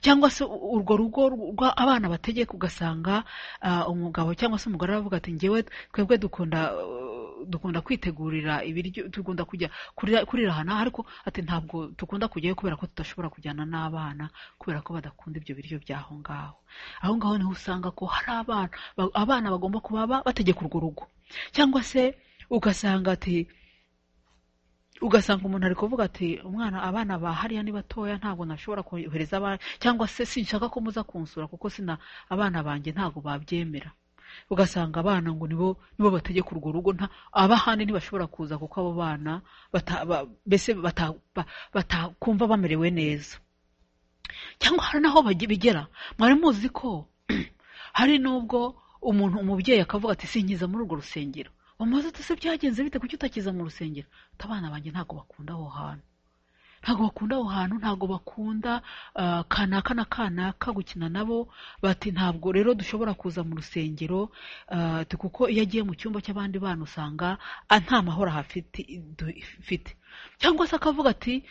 cyangwa se u- urwo rugo rwa abana bategeka ugasanga ah, umugabo cyangwa se umugore aravuga ati ngewe twebwe dukunda uh, dukunda kwitegurira ibiryo dukunda kujya kurira- kurira ahantu aha," ariko ati ntabwo dukunda kujyayo kubera ko tudashobora kujyana n'abana kubera ko badakunda ibyo biryo by'aho ngaho aho ngaho niho usanga ko hari abana ba- abana bagomba kuba ba- bategeka urwo rugo cyangwa se ugasanga ati ugasanga umuntu ari kuvuga ati umwana abana ba hariya ni batoya ntabwo nashobora kohereza abana cyangwa se sinshaka ko muza kunsura kuko sina abana banjye ntabwo babyemera ugasanga abana ngo nibo nibo bategeka urwo rugo nta abahandi ntibashobora kuza kuko abo bana bata- ba- mbese bata- ba- batakumva bamerewe neza cyangwa hari n'aho bage- bigera mwari muzi ko hari n'ubwo umuntu umubyeyi akavuga ati sinkiza muri urwo rusengero wamaze ati se byagenze bite kuki utakiza mu rusengero ati abana banjye ntabwo bakunda aho hantu ntabwo bakunda aho hantu ntabwo bakunda ah, kanaka na kanaka gukina nabo bati ntabwo rero dushobora kuza mu rusengero ah, ati kuko iyo agiye mu cyumba cy'abandi bana usanga ah, nta mahoro hafite dufite cyangwa se akavuga ati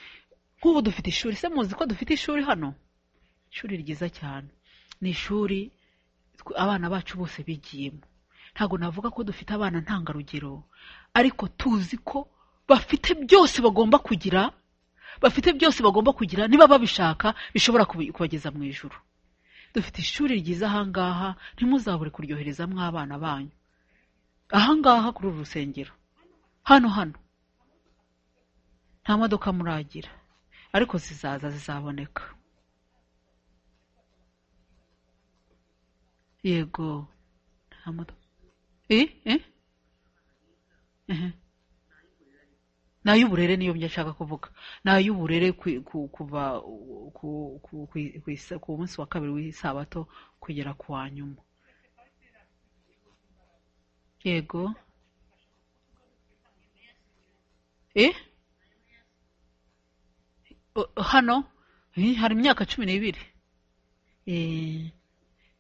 nk'ubu dufite ishuri se muzi ko dufite ishuri hano ishuri ryiza cyane ni ishuri tw- abana bacu bose bigiyemo ntabwo navuga ko dufite abana ntangarugero ariko tuzi ko bafite byose bagomba kugira bafite byose bagomba kugira niba babishaka bishobora kubi- kubageza mu ijuru dufite ishuri ryiza ahangaha ntimuzabure kuryoherezamo abana banyu ahangaha kuri uru rusengero hano hano nta modoka muragira ariko zizaza zizaboneka yego nta modoka eh eh Ehe. ni ay'uburere niyo njya nshaka kuvuga ni ay'uburere ku- ku- kuva uh, ku- ku- ku- ku isa- ku munsi wa kabiri w'isabato kugera ku wa nyuma yego eh O- hano Eh, hari imyaka cumi n'ibiri Eh,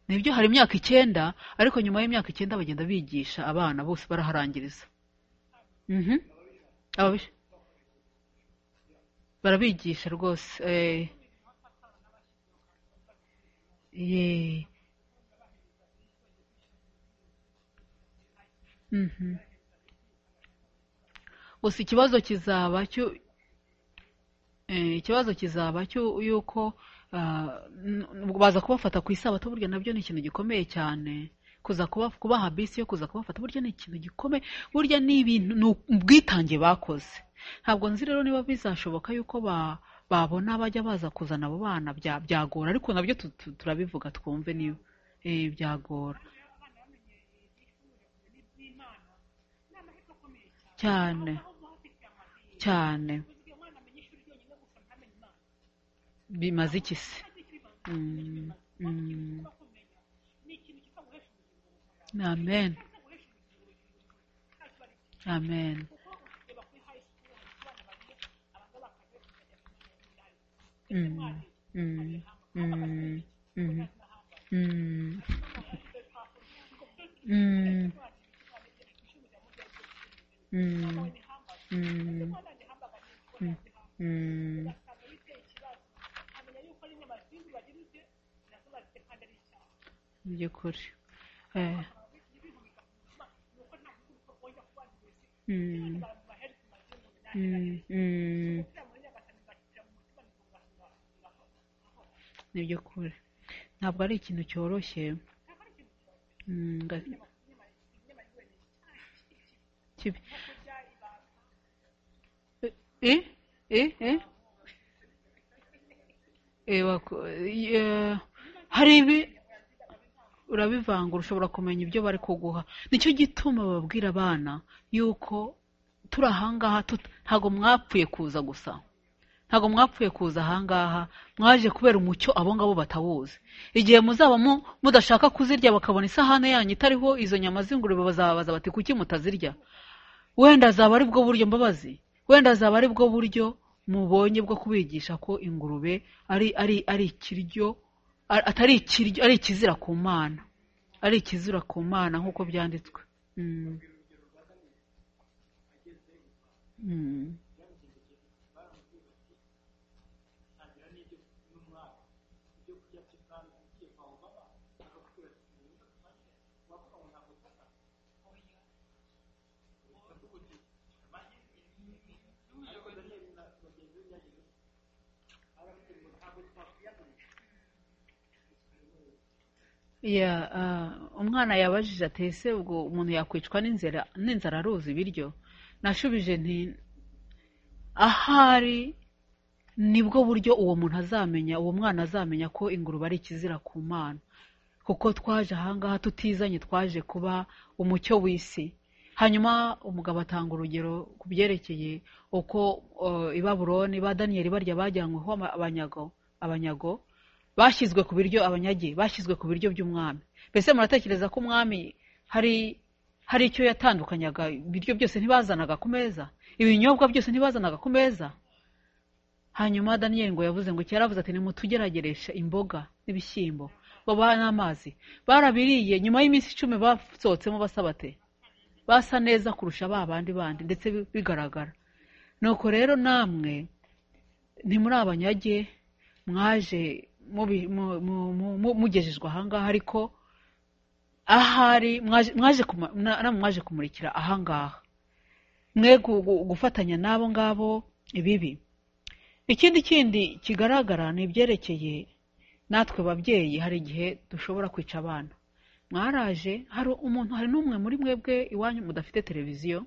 nibyo hari imyaka icyenda ariko nyuma y'imyaka icyenda bagenda bigisha abana bose baraharangiriza Mhm. Ababish- barabigisha rwose eh. Ye. Mhm. gusa ikibazo kizaba cyo Eh, ikibazo kizaba cyo yuko ah, n- n- baza kubafata ku isabato burya nabyo ni ikintu gikomeye cyane kuza kuba kubaha bisi yo kuza kubafata burya ni ikintu gikomeye burya ni ibintu ni ubwitange bakoze ntabwo nzi rero niba bizashoboka yuko ba babona bajya baza kuzana abo bana bya- byagora ariko nabyo tu- tu- turabivuga twumve niba eh, byagora cyane cyane bimaze iki se Mm, mm. amen amen Mm, mm, mm, mm, mm. Mm, mm, mm, mm, mm. mu by'ukuri Eh. Mm. Mm, mm. ni iby'ukuri ntabwo ari ikintu cyoroshye Mm, nga- kibi eh eh eh eh wako- eh, hari ibi urabivangura ushobora kumenya ibyo bari kuguha nicyo gituma babwira abana yuko turi ahangaha tut- ntabwo mwapfuye kuza gusa ntabwo mwapfuye kuza ahangaha mwaje kubera umucyo abo ngabo batawuzi igihe muzaba mu- mudashaka kuzirya bakabona isahane yanyu itariho izo nyama z'ingurube bazababaza bati kuki mutazirya wenda azaba ari bwo buryo mbabazi wenda azaba ari bwo buryo mubonye bwo kubigisha ko ingurube ari ari ari ikiryo a- atari ikiryo ari ikizira ku mana ari ikizira ku mana nk'uko byanditswe Mm. Mm. Ya, ah, umwana yabajije ati ese ubwo umuntu yakwicwa n'inzara n'inzara aruzi ibiryo nashubije nti ahari nibwo buryo uwo muntu azamenya uwo mwana azamenya ko ingurube ari ikizira ku mana kuko twaje ahangaha tutizanye twaje kuba umucyo w'isi hanyuma umugabo atanga urugero ku byerekeye uko eh, i baburoni ba daniyeli barya bajyanyweho ama- abanyago abanyago bashyizwe ku biryo abanyage bashyizwe ku biryo by'umwami mbese muratekereza ko umwami hari hari icyo yatandukanyaga ibiryo byose ntibazanaga ku meza ibinyobwa byose ntibazanaga ku meza hanyuma daniyeli ngo yavuze ngo kera yaravuze ati nimutugerageresha imboga n'ibishyimbo babaha n'amazi barabiriye nyuma y'iminsi icumi basohotsemo basabate basa neza kurusha ba bandi bandi ndetse bi- bigaragara nuko rero namwe ntimuri abanyage mwaje mubi- mu- mu- mu- mu- mugejejwe ahangaha ariko ahari mwaje mwaje kuma- na- namwe mwaje kumurikira ahangaha mwe gu- gu- gufatanya n'abo ngabo ibibi ikindi kindi kigaragara ni ibyerekeye natwe babyeyi hari igihe dushobora kwica abana mwaraje hari umuntu hari n'umwe muri mwebwe iwanyu mudafite televiziyo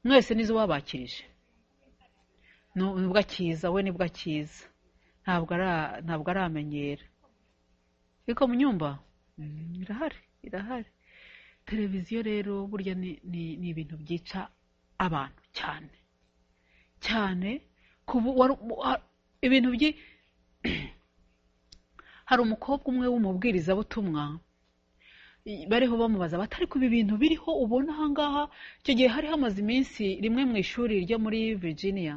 mwese nizo wabakirije Nu- nibwo akiza we nibwo akiza ntabwo ara- ntabwo aramenyera ariko mu nyumba Mm, irahari irahari televiziyo rero burya ni- ni ni ibintu byica abantu cyane cyane ku bu- wari- wa- ibintu byi hari umukobwa umwe w'umubwirizabutumwa i- bariho bamubaza bati ariko ibi bintu biriho ubona ahangaha icyo gihe hari hamaze iminsi rimwe mu ishuri ryo muri virginia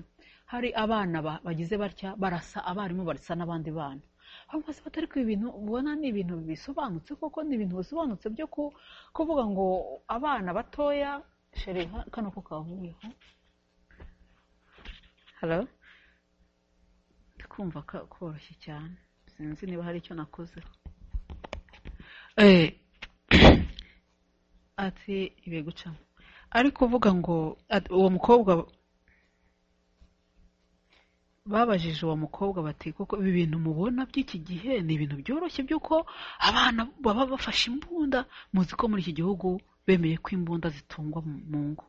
hari abana ba- bagize batya barasa abarimu barasa n'abandi bana aho maze bati ariko ibi bintu ubona ni ibintu bisobanutse koko ni ibintu bisobanutse byo ku- kuvuga ngo abana batoya shere ha- kano ko kavuyeho halo ndikumva ka- koroshye cyane sinzi niba hari icyo nakoze Eh, ati ibiye gucamo ariko uvuga ngo at- uwo mukobwa babajije uwo mukobwa bati koko ibi bintu mubona by'iki gihe ni ibintu byoroshye by'uko abana baba bafashe imbunda muzi ko muri iki gihugu bemeye ko imbunda zitungwa mu mu ngo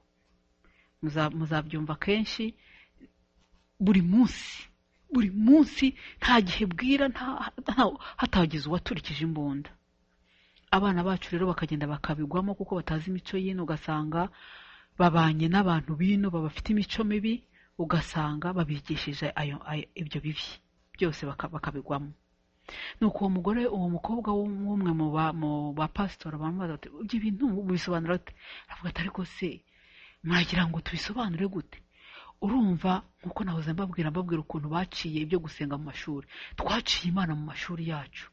Muza- muzabyumva kenshi buri munsi buri munsi nta gihe bwira nta- nta- hatagize uwaturikije imbunda abana bacu rero bakagenda bakabigwamo kuko batazi imico y'ino ugasanga babanye n'abantu b'ino babafite imico mibi ugasanga babigishije ayo- ayo- ibyo bibi byose baka- bakabigwamo nuko uwo mugore uwo mukobwa w'umwe mu ba- mu bapasitori bamubaza bati ibyo bintu mubisobanura ute aravuga ati ariko se mwagira ngo tubisobanure gute urumva nk'uko nahoze mbabwira mbabwira ukuntu baciye ibyo gusenga mu mashuri twaciye imana mu mashuri yacu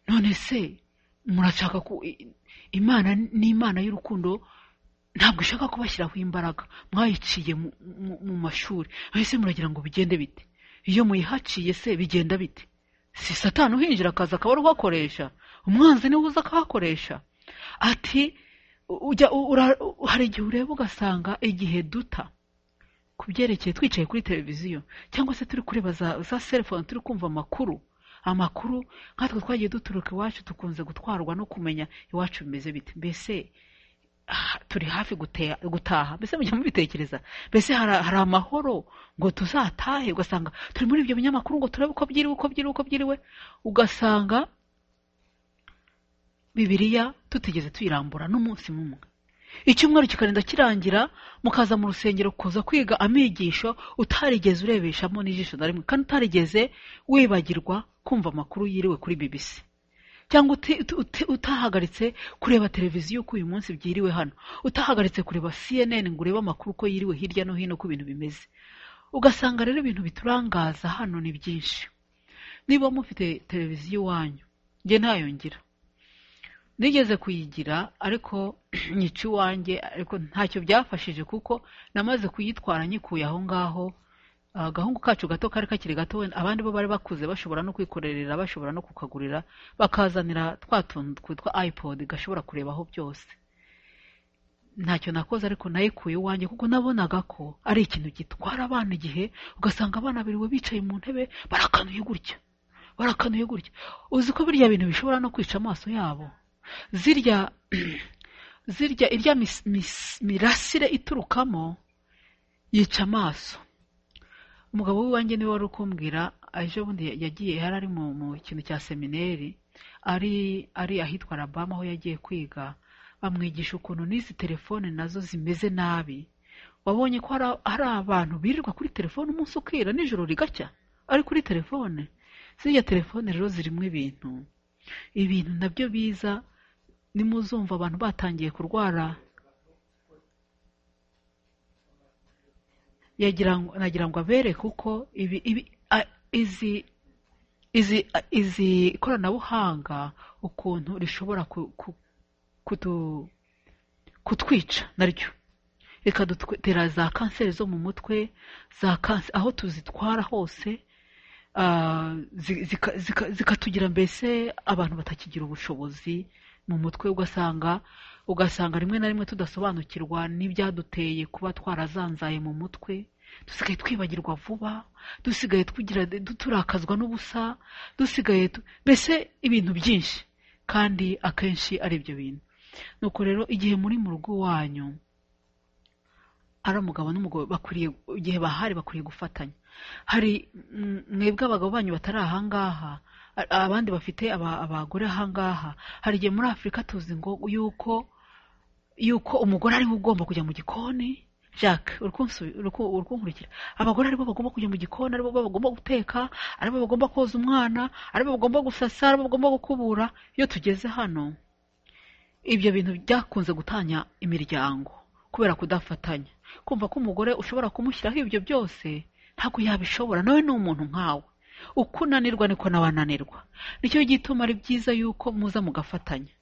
none se murashaka ku i- i- imana ni imana y'urukundo ntabwo ishaka kubashyiraho imbaraga mwayiciye mu- mu- mu mashuri none se muragira ngo bigende bite iyo muyihaciye se bigenda bite si satani uhinjira akaza akaba ari uhakoresha umwanzi niwe uza akahakoresha ati ujya ura- hari igihe ureba ugasanga igihe duta ku byerekeye twicaye kuri televiziyo cyangwa se turi kureba za, za selfone turi kumva amakuru amakuru nkatwe twagiye duturuka iwacu dukunze gutwarwa no kumenya iwacu bimeze bite mbese ah, turi hafi gutea- gutaha mbese mujya mubitekereza mbese hari hari amahoro ngo tuzatahe ugasanga turi muri ibyo binyamakuru ngo turebe uko byiriwe uko byiriwe uko byiriwe ugasanga bibiliya tutigeze tuyirambura n'umunsi n'umwe icyumweru kikarinda kirangira mukaza mu rusengero kuza kwiga amigisho utarigeze urebeshamo n'ijisho na rimwe kandi utarigeze wibagirwa kumva amakuru yiriwe kuri bbc cyangwa uti- uti- uti- utahagaritse kureba televiziyo uko uyu munsi byiriwe hano utahagaritse kureba cnn ngo urebe amakuru uko yiriwe hirya no hino uko ibintu bimeze ugasanga rero ibintu biturangaza hano ni byinshi niba mufite televiziyo iwanyu njye ntayongira nigeze kuyigira ariko nyica iwanjye ariko ntacyo byafashije kuko namaze kuyitwara nyikuye aho ngaho Ah, agahungu kacu gato kari kakiri gato wenda abandi bo bari bakuze bashobora no kwikorerera bashobora no kukagurira bakazanira twa tuntu twitwa ipod gashobora kurebaho byose ntacyo nakoze ariko nayikuye iwanjye kuko nabonaga ko ari ikintu gitwara abana igihe ugasanga abana biriwe bicaye mu ntebe barakanuye gutya barakanuye gutya uzi ko birya bintu bishobora no kwica amaso yabo zirya zirya irya mis- mis- mirasire iturukamo yica amaso umugabo w'iwanjye niwe wari ukumbwira ejo bundi yagiye yari ari mu mu kintu cya semineri ari ari ahitwa Alabama aho yagiye kwiga bamwigisha ukuntu n'izi telefone nazo zimeze nabi wabonye ko hari- hari abantu birirwa kuri telefone umunsi ukira nijoro rigacya ari kuri telefone ziriya telefone rero zirimo ibintu ibintu nabyo biza nimuzumva abantu batangiye kurwara yagira ngo- nagira ngo abereke uko ibi ibi a- izi izi a- izi ikoranabuhanga ukuntu rishobora ku- ku- kutu- kutwica naryo rikadutera za kanseri zo mu mutwe za kanse aho tuzitwara hose ah, zi- zika- zika- zikatugira mbese abantu batakigira ubushobozi mu mutwe ugasanga ugasanga rimwe na rimwe tudasobanukirwa n'ibyaduteye kuba twarazanzaye mu mutwe dusigaye twibagirwa vuba dusigaye tugira turakazwa n'ubusa dusigaye tu- mbese ibintu byinshi kandi akenshi ari ibyo bintu nuko rero igihe muri mu rugo iwanyu ari umugabo n'umugore bakwiriye igihe bahari bakwiriye gufatanya hari mm, mwebwe abagabo banyu batari ahangaha a- abandi bafite aba- abagore ahangaha hari igihe muri afurika tuzi ngo yuko yuko umugore ariwe ugomba kujya mu gikoni jacques uri kunsu- uri ku- uri kunkurikira abagore aribo bagomba kujya mu gikoni aribo bagomba guteka aribo bagomba koza umwana aribo bagomba gusasa aribo bagomba gukubura iyo tugeze hano ibyo bintu byakunze gutanya imiryango kubera kudafatanya kumva ko umugore ushobora kumushyiraho ibyo byose ntabwo yabishobora nawe ni umuntu nkawe uko unanirwa niko nawe ananirwa nicyo gituma ari byiza yuko muza mugafatanya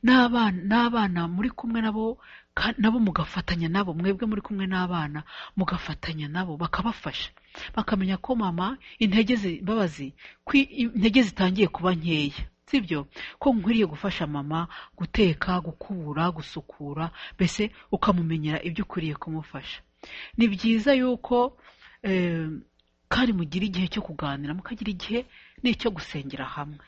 n'abana n'abana muri kumwe nabo ka- nabo mugafatanya nabo mwebwe muri kumwe n'abana mugafatanya nabo bakabafasha bakamenya ko mama intege zi- mbabazi ko i- intege zitangiye kuba nkeya sibyo ko nkwiriye gufasha mama guteka gukubura gusukura mbese ukamumenyera ibyo ukwiriye kumufasha ni byiza yuko eh, kandi mugira igihe cyo kuganira mukagira igihe n'icyo gusengera hamwe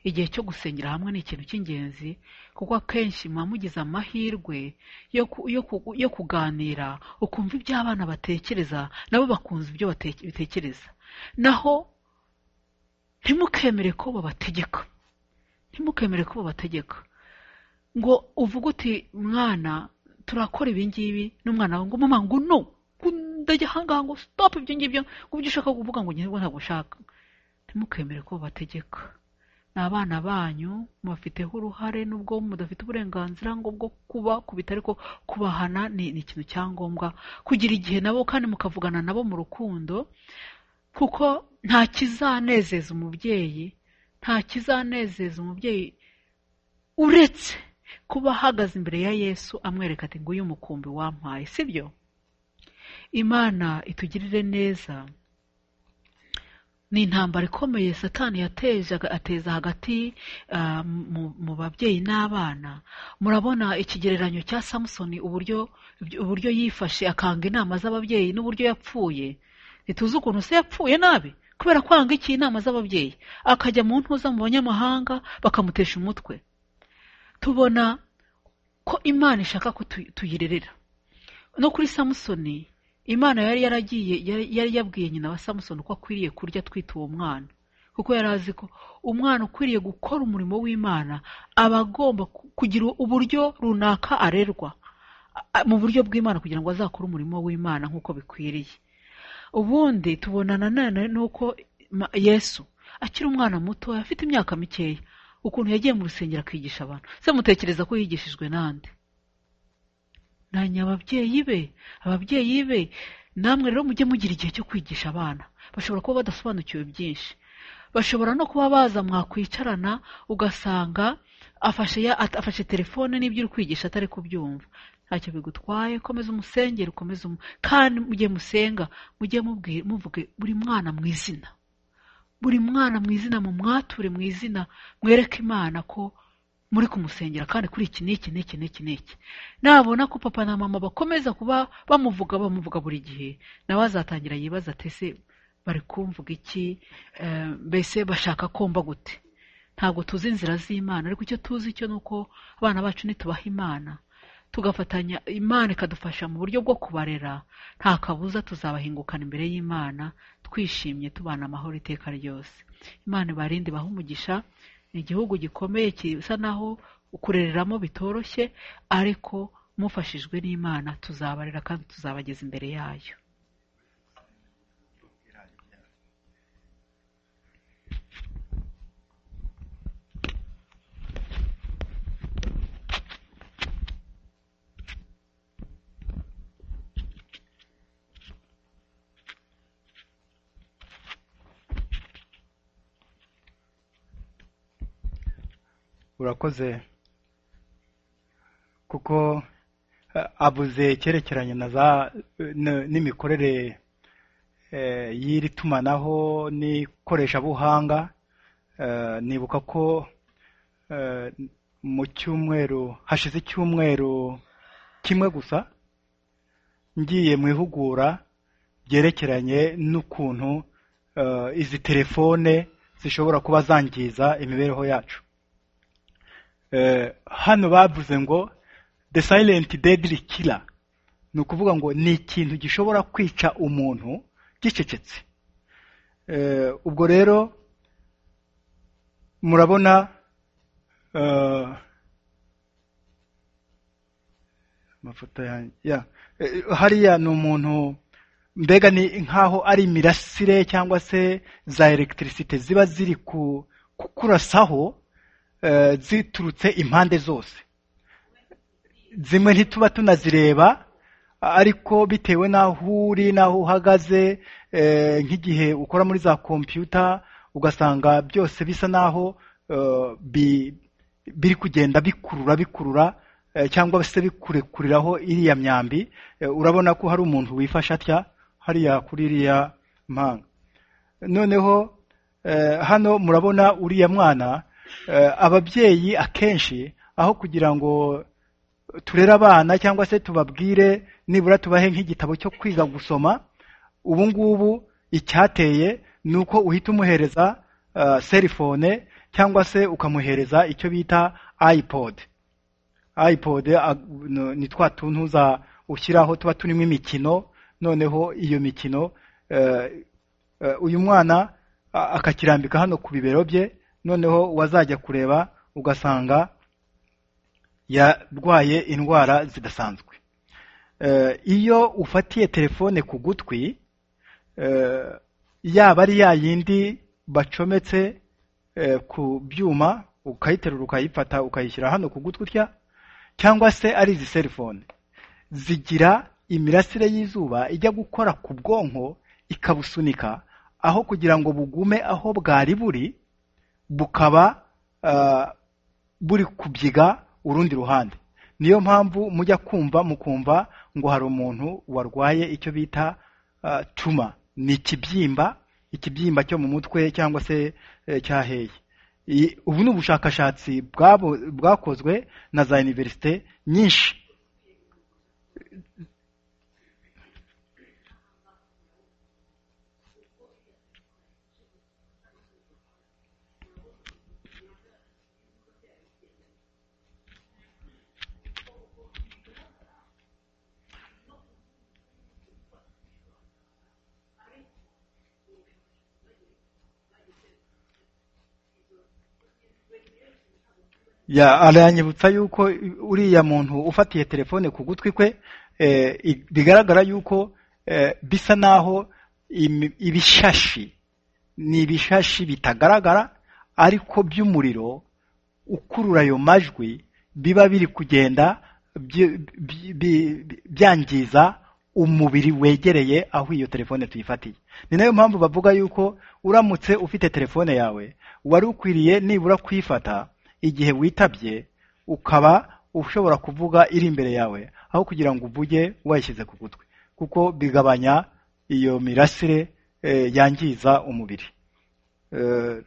igihe cyo gusengera hamwe ni ikintu cy'ingenzi kuko akenshi muba mugize amahirwe yo ku- yo ku- yo kuganira ukumva ibyo abana batekereza nabo bakumva ibyo bateke- bitekereza naho ntimukemere ko babategeka ntimukemere ko babategeka ngo uvuge uti mwana turakora ibi ngibi n'umwana wawe ngo mama ngo no ndajya ahangaha ngo stop ibyo ngibyo ngo ibyo ushaka kuvuga ngo ngewe ntabwo ushaka ntimukemere ko bategeka ni abana banyu mubafiteho uruhare nubwo mudafite uburenganzira ngo bwo kuba ku bitari ko kubahana ni, ni ikintu cya ngombwa kugira igihe nabo kandi mukavugana nabo mu rukundo kuko nta kizanezeza umubyeyi nta kizanezeza umubyeyi uretse kuba ahagaze imbere ya yesu amwereka ati nguyu umukumbi wampaye sibyo imana itugirire neza ni intambara ikomeye satani yateje ateza hagati ah, mu- mu babyeyi n'abana murabona ikigereranyo cya samusoni uburyo uburyo yifashe akanga inama z'ababyeyi n'uburyo yapfuye ntituzi ukuntu se yapfuye nabi kubera kwanga iki inama z'ababyeyi akajya mu ntuza mu banyamahanga bakamutesha umutwe tubona ko imana ishaka ko tu- tuyirerera no kuri samusoni imana yari yaragiye yari yari yabwiye nyina wa samusoni ko akwiriye kurya atwite uwo mwana kuko yari azi ko umwana ukwiriye gukora umurimo w'imana aba agomba ku- kugira uburyo runaka arerwa a- a- mu buryo bw'imana kugira ngo azakore umurimo w'imana nk'uko bikwiriye ubundi tubona nanone nuko Ma- yesu akiri umwana muto afite imyaka mikeya ukuntu yagiye mu rusengero akigisha abantu se mutekereza ko yigishijwe nande nanyi ababyeyi be ababyeyi be namwe rero mujye mugira igihe cyo kwigisha abana bashobora kuba badasobanukiwe byinshi bashobora no kuba baza mwakwicarana ugasanga afashe ya- at- afashe telefone n'ibyo uri kwigisha atari kubyumva ntacyo bigutwaye komeza umusengere ukomeze umu- kandi mujye musenga mujye mubwira muvuge buri mwana mu izina buri mwana mu izina mu mwature mu izina mwereke imana ko muri kumusengera kandi kuri iki n'iki n'iki n'iki n'iki nabona ko papa na mama bakomeza kuba bamuvuga bamuvuga buri gihe nawe azatangira yibaza ati ese bari kumvuga iki Eh, mbese bashaka komba gute ntabwo tuzi inzira z'imana ariko icyo tuzi cyo ni uko abana bacu nitubaha imana tugafatanya imana ikadufasha mu buryo bwo kubarera nta kabuza tuzabahingukana imbere y'imana twishimye tubana amahoro iteka ryose imana ibarinde ibahe umugisha ni igihugu gikomeye gisa naho kurereramo bitoroshye ariko mufashijwe n'imana tuzabarera kandi tuzabageza imbere yayo urakoze kuko eh, avuze icyerekeranye na za n- n'imikorere eh, y'iri tumanaho n'ikoreshabuhanga Eh, nibuka ko eh, mu cyumweru hashize icyumweru kimwe gusa ngiye mu ihugura ryerekeranye n'ukuntu eh, izi telefone zishobora kuba zangiza imibereho yacu Eh, hano bavuze ngo the silent deadly killer ni ukuvuga ngo ni ikintu gishobora kwica umuntu gicecetse Eh, ubwo rero murabona eh, amafoto yanjye ya Eh, hariya ni umuntu mbega ni nk'aho ari imirasire cyangwa se za elegitirisite ziba ziri ku kukurasaho eh, ziturutse impande zose zimwe ntituba tunazireba ariko bitewe n'aho uri n'aho uhagaze eh, nk'igihe ukora muri za kompiyuta ugasanga byose bisa n'aho eh, bi- biri kugenda bikurura bikurura eh, cyangwa se bikurekuriraho iriya myambi Eh, urabona ko hari umuntu wifashe atya hariya kuri iriya mpanga noneho eh, hano murabona uriya mwana eh, ababyeyi akenshi aho kugira ngo turere abana cyangwa se tubabwire nibura tubahe nk'igitabo cyo kwiga gusoma ubu ngubu icyateye ni uko uhita umuhereza eh, selifone cyangwa se ukamuhereza icyo bita ayipodi ayipodi ni twa tuntu za ushyiraho tuba turimo imikino noneho iyo mikino eh, Eh, uyu mwana a- akakirambika hano ku bibero bye noneho wazajya kureba ugasanga yarwaye indwara zidasanzwe Eh, iyo ufatiye telefone ku gutwi eh, yaba ari ya yindi bacometse eh, ku byuma ukayiterura ukayifata ukayishyira hano ku gutwi utya cyangwa se ari izi selifone zigira imirasire y'izuba ijya gukora ku bwonko ikabusunika aho kugira ngo bugume aho bwari buri bukaba ah, buri kubyiga urundi ruhande niyo mpamvu mujya kumva mukumva ngo hari umuntu warwaye icyo bita ah, tuma ni ikibyimba ikibyimba cyo mu mutwe cyangwa se eh, cyaheye I- ubu ni ubushakashatsi bwabo- bwakozwe na za iniverisite nyinshi ya aranyibutsa yuko uriya muntu ufatiye telefone ku gutwi kwe eh, i- bigaragara yuko eh, bisa naho imi- ibishashi ni ibishashi bitagaragara ariko by'umuriro ukurura ayo majwi biba biri kugenda byi- byi- bi- bi- byangiza umubiri wegereye aho iyo telefone tuyifatiye ni nayo mpamvu bavuga yuko uramutse ufite telefone yawe wari ukwiriye nibura kuyifata igihe witabye ukaba ushobora kuvuga iri imbere yawe aho kugira ngo uvuge wayishyize ku gutwi kuko bigabanya iyo mirasire eh, yangiza umubiri Eh,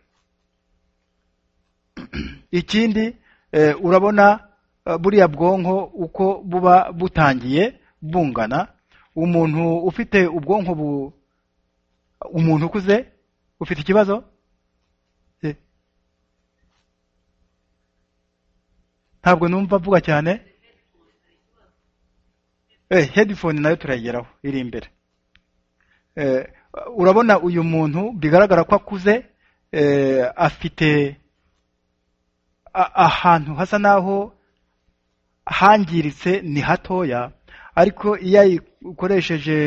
ikindi eh, urabona eh, buriya bwonko uko buba butangiye bungana umuntu ufite ubwonko bu umuntu ukuze ufite ikibazo Eh, ntabwo numva avuga cyane eh headphone nayo turayigeraho iri imbere eh urabona uyu muntu bigaragara ko akuze eh afite a- ahantu hasa naho hangiritse ni hatoya ariko iyo ayikoresheje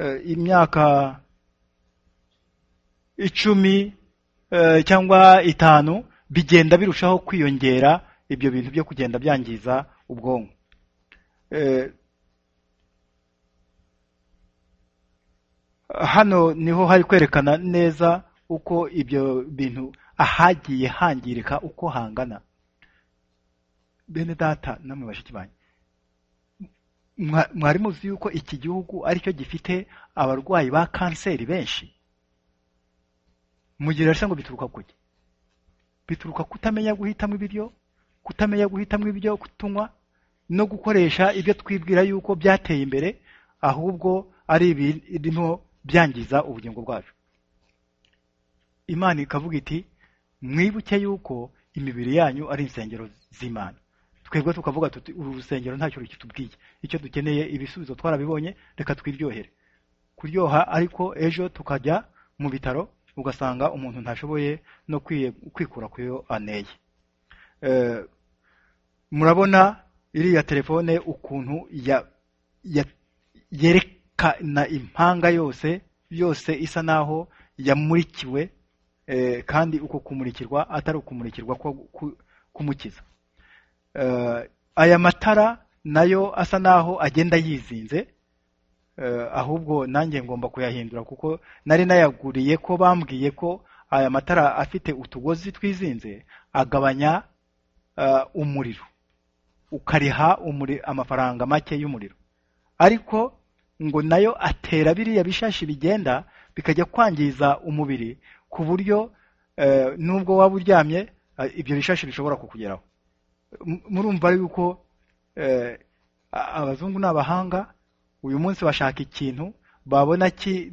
eh, imyaka icumi eh, cyangwa itanu bigenda birushaho kwiyongera ibyo bintu byo kugenda byangiza ubwonko Eh, hano niho hari kwerekana neza uko ibyo bintu ahagiye hangirika uko hangana bene data namwe bashiki banyu mwa- mwari muzi yuko iki gihugu aricyo gifite abarwayi ba kanseri benshi mugira rero ngo bituruka kuki bituruka kutamenya guhitamo ibiryo kutamenya guhitamo ibyo kutunywa no gukoresha ibyo twibwira yuko byateye imbere ahubwo ari ibirimo byangiza ubugingo bwacu imana ikavuga iti mwibuke yuko imibiri yanyu ari insengero z'imana twebwe tukavuga tuti uru rusengero ntacyo rukitubwiye icyo dukeneye ibisubizo twarabibonye reka twiryohere kuryoha ariko ejo tukajya mu bitaro ugasanga umuntu ntashoboye no kwiye- kwikura ku yo aneye Eh, murabona iriya telefone ukuntu ya- ya- yerekana impanga yose yose isa naho yamurikiwe eh, kandi uko kumurikirwa atari ukumurikirwa ko ku- kumukiza Eh, aya matara nayo asa naho agenda yizinze Eh, ahubwo nanjye ngomba kuyahindura kuko nari nayaguriye ko bambwiye ko aya matara afite utugozi twizinze agabanya eh, umuriro ukariha umuri- amafaranga make y'umuriro ariko ngo nayo atera biriya bishashi bigenda bikajya kwangiza umubiri ku buryo eh, nubwo waba uryamye eh, ibyo bishashi bishobora kukugeraho M- murumva yuko eh, a- abazungu ni abahanga uyu munsi bashaka ikintu babona ki-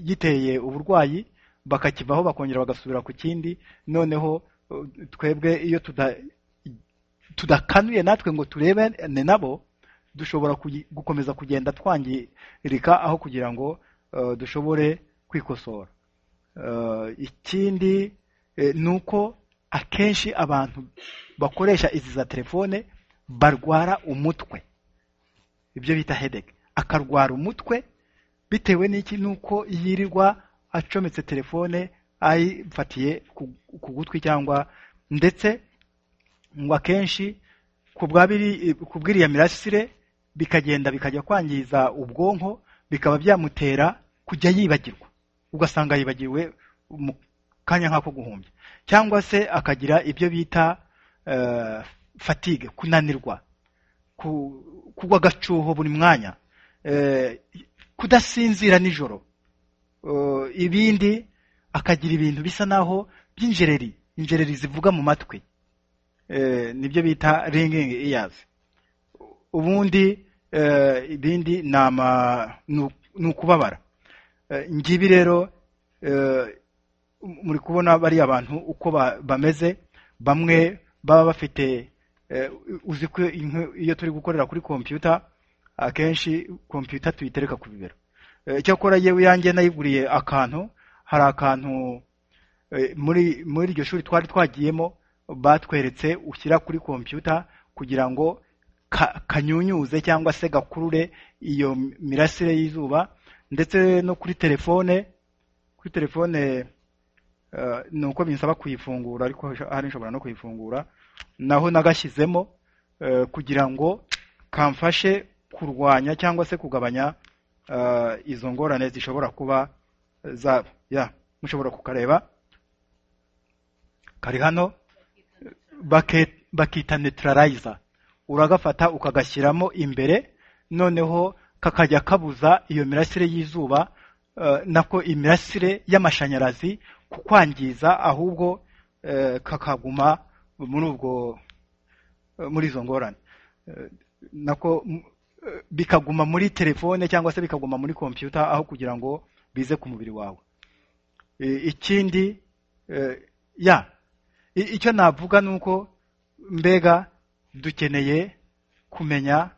giteye uburwayi bakakivaho bakongera bagasubira ku kindi noneho eh, twebwe iyo tuda tudakanuye natwe ngo turebane nabo dushobora kugi- gukomeza kugenda twangirika aho kugira ngo eh, dushobore kwikosora Eh, ikindi eh, ni uko akenshi abantu bakoresha izi za telefone barwara umutwe ibyo bita headache akarwara umutwe bitewe n'iki nuko yirirwa acometse telefone ayifatiye ku- ku gutwi cyangwa ndetse ngo akenshi ku bwa biri- ku bw'iriya mirasire bikagenda bikajya kwangiza ubwonko bikaba byamutera kujya yibagirwa ugasanga yibagiwe mu kanya nk'ako guhumbya cyangwa se akagira ibyo bita eh, fatigue kunanirwa ku- kugwa agacuho buri mwanya eh, kudasinzira nijoro eh, ibindi akagira ibintu bisa naho by'injereri injereri zivuga mu matwi eh, nibyo bita ringing ears ubundi eh, ibindi ni ama- ni u- ni ukubabara Eh, ngibi rero eh, muri kubona bariya bantu uko ba- bameze bamwe baba bafite eh, uzi ko inkwi- iyo turi gukorera kuri kompiyuta akenshi kompiyuta tuyitereka ku bibero Eh, cyakora yewe yanjye nayiguriye akantu hari akantu eh, muri muri iryo shuri twari twagiyemo batweretse ushyira kuri kompiyuta kugira ngo ka- kanyunyuze cyangwa se gakurure iyo mirasire y'izuba ndetse no kuri telefone kuri telefone eh, ni uko binsaba kuyifungura ariko hari nshobora no kuyifungura naho nagashyizemo eh, kugira ngo kamfashe kurwanya cyangwa se kugabanya eh, izo ngorane zishobora kuba zaba ya mushobora kukareba kari hano bake- bakita neutralizer uragafata ukagashyiramo imbere noneho kakajya kabuza iyo mirasire y'izuba eh, nako imirasire y'amashanyarazi kukwangiza ahubwo eh, kakaguma muri ubwo eh, muri izo ngorane Eh, nako m- eh, bikaguma muri telefone cyangwa se bikaguma muri kompiyuta aho kugira ngo bize ku mubiri wawe Eh, ikindi eh, ya I- icyo navuga ni uko mbega dukeneye kumenya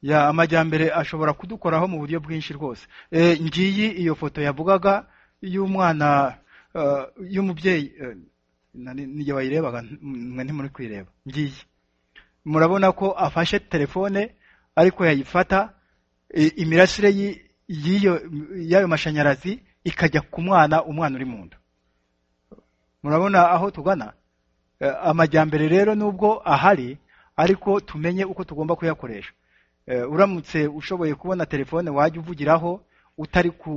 ya amajyambere ashobora kudukoraho mu buryo bwinshi rwose Eh, ngiyi iyo foto yavugaga y'umwana eh, y'umubyeyi eh, nari- n'igihe wayirebaga mm, mwe ntimuri kuyireba ngiye murabona ko afashe telefone ariko yayifata i- imirasire yi- y'iyo y'ayo mashanyarazi ikajya ku mwana umwana uri mu nda murabona aho tugana Eh, amajyambere rero nubwo ahari ariko tumenye uko tugomba kuyakoresha Eh, uramutse ushoboye kubona telefone wajya uvugiraho utari ku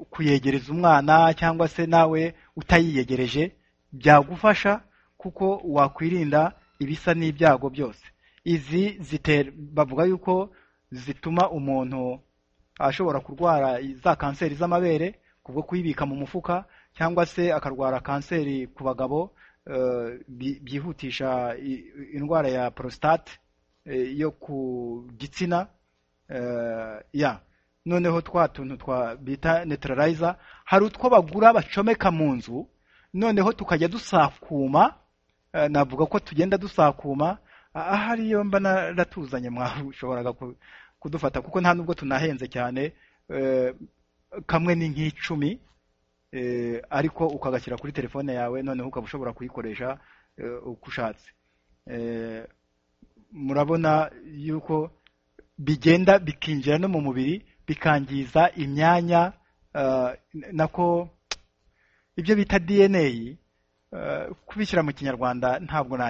kuyegereza umwana cyangwa se nawe utayiyegereje byagufasha kuko wakwirinda ibisa n'ibyago byose izi zitera bavuga yuko zituma umuntu ashobora kurwara za kanseri z'amabere kubwo kuyibika mu mufuka cyangwa se akarwara kanseri ku bagabo eh, byi- byihutisha i- indwara ya prostate eh, yo ku gitsina eh, ya noneho twa tuntu twa bita neutralizer hari utwo bagura bacomeka mu nzu noneho tukajya dusakuma eh, navuga ko tugenda dusakuma ah- ahari iyo mba naratuzanye mwashoboraga ku- kudufata kuko nta nubwo tunahenze cyane eh, kamwe ni nk'icumi eh, ariko ukagashyira kuri telefone yawe noneho ukaba ushobora kuyikoresha eh, uko ushatse Eh, murabona yuko bigenda bikinjira no mu mubiri bikangiza imyanya eh, nako ibyo bita DNA eh, kubishyira mu kinyarwanda ntabwo na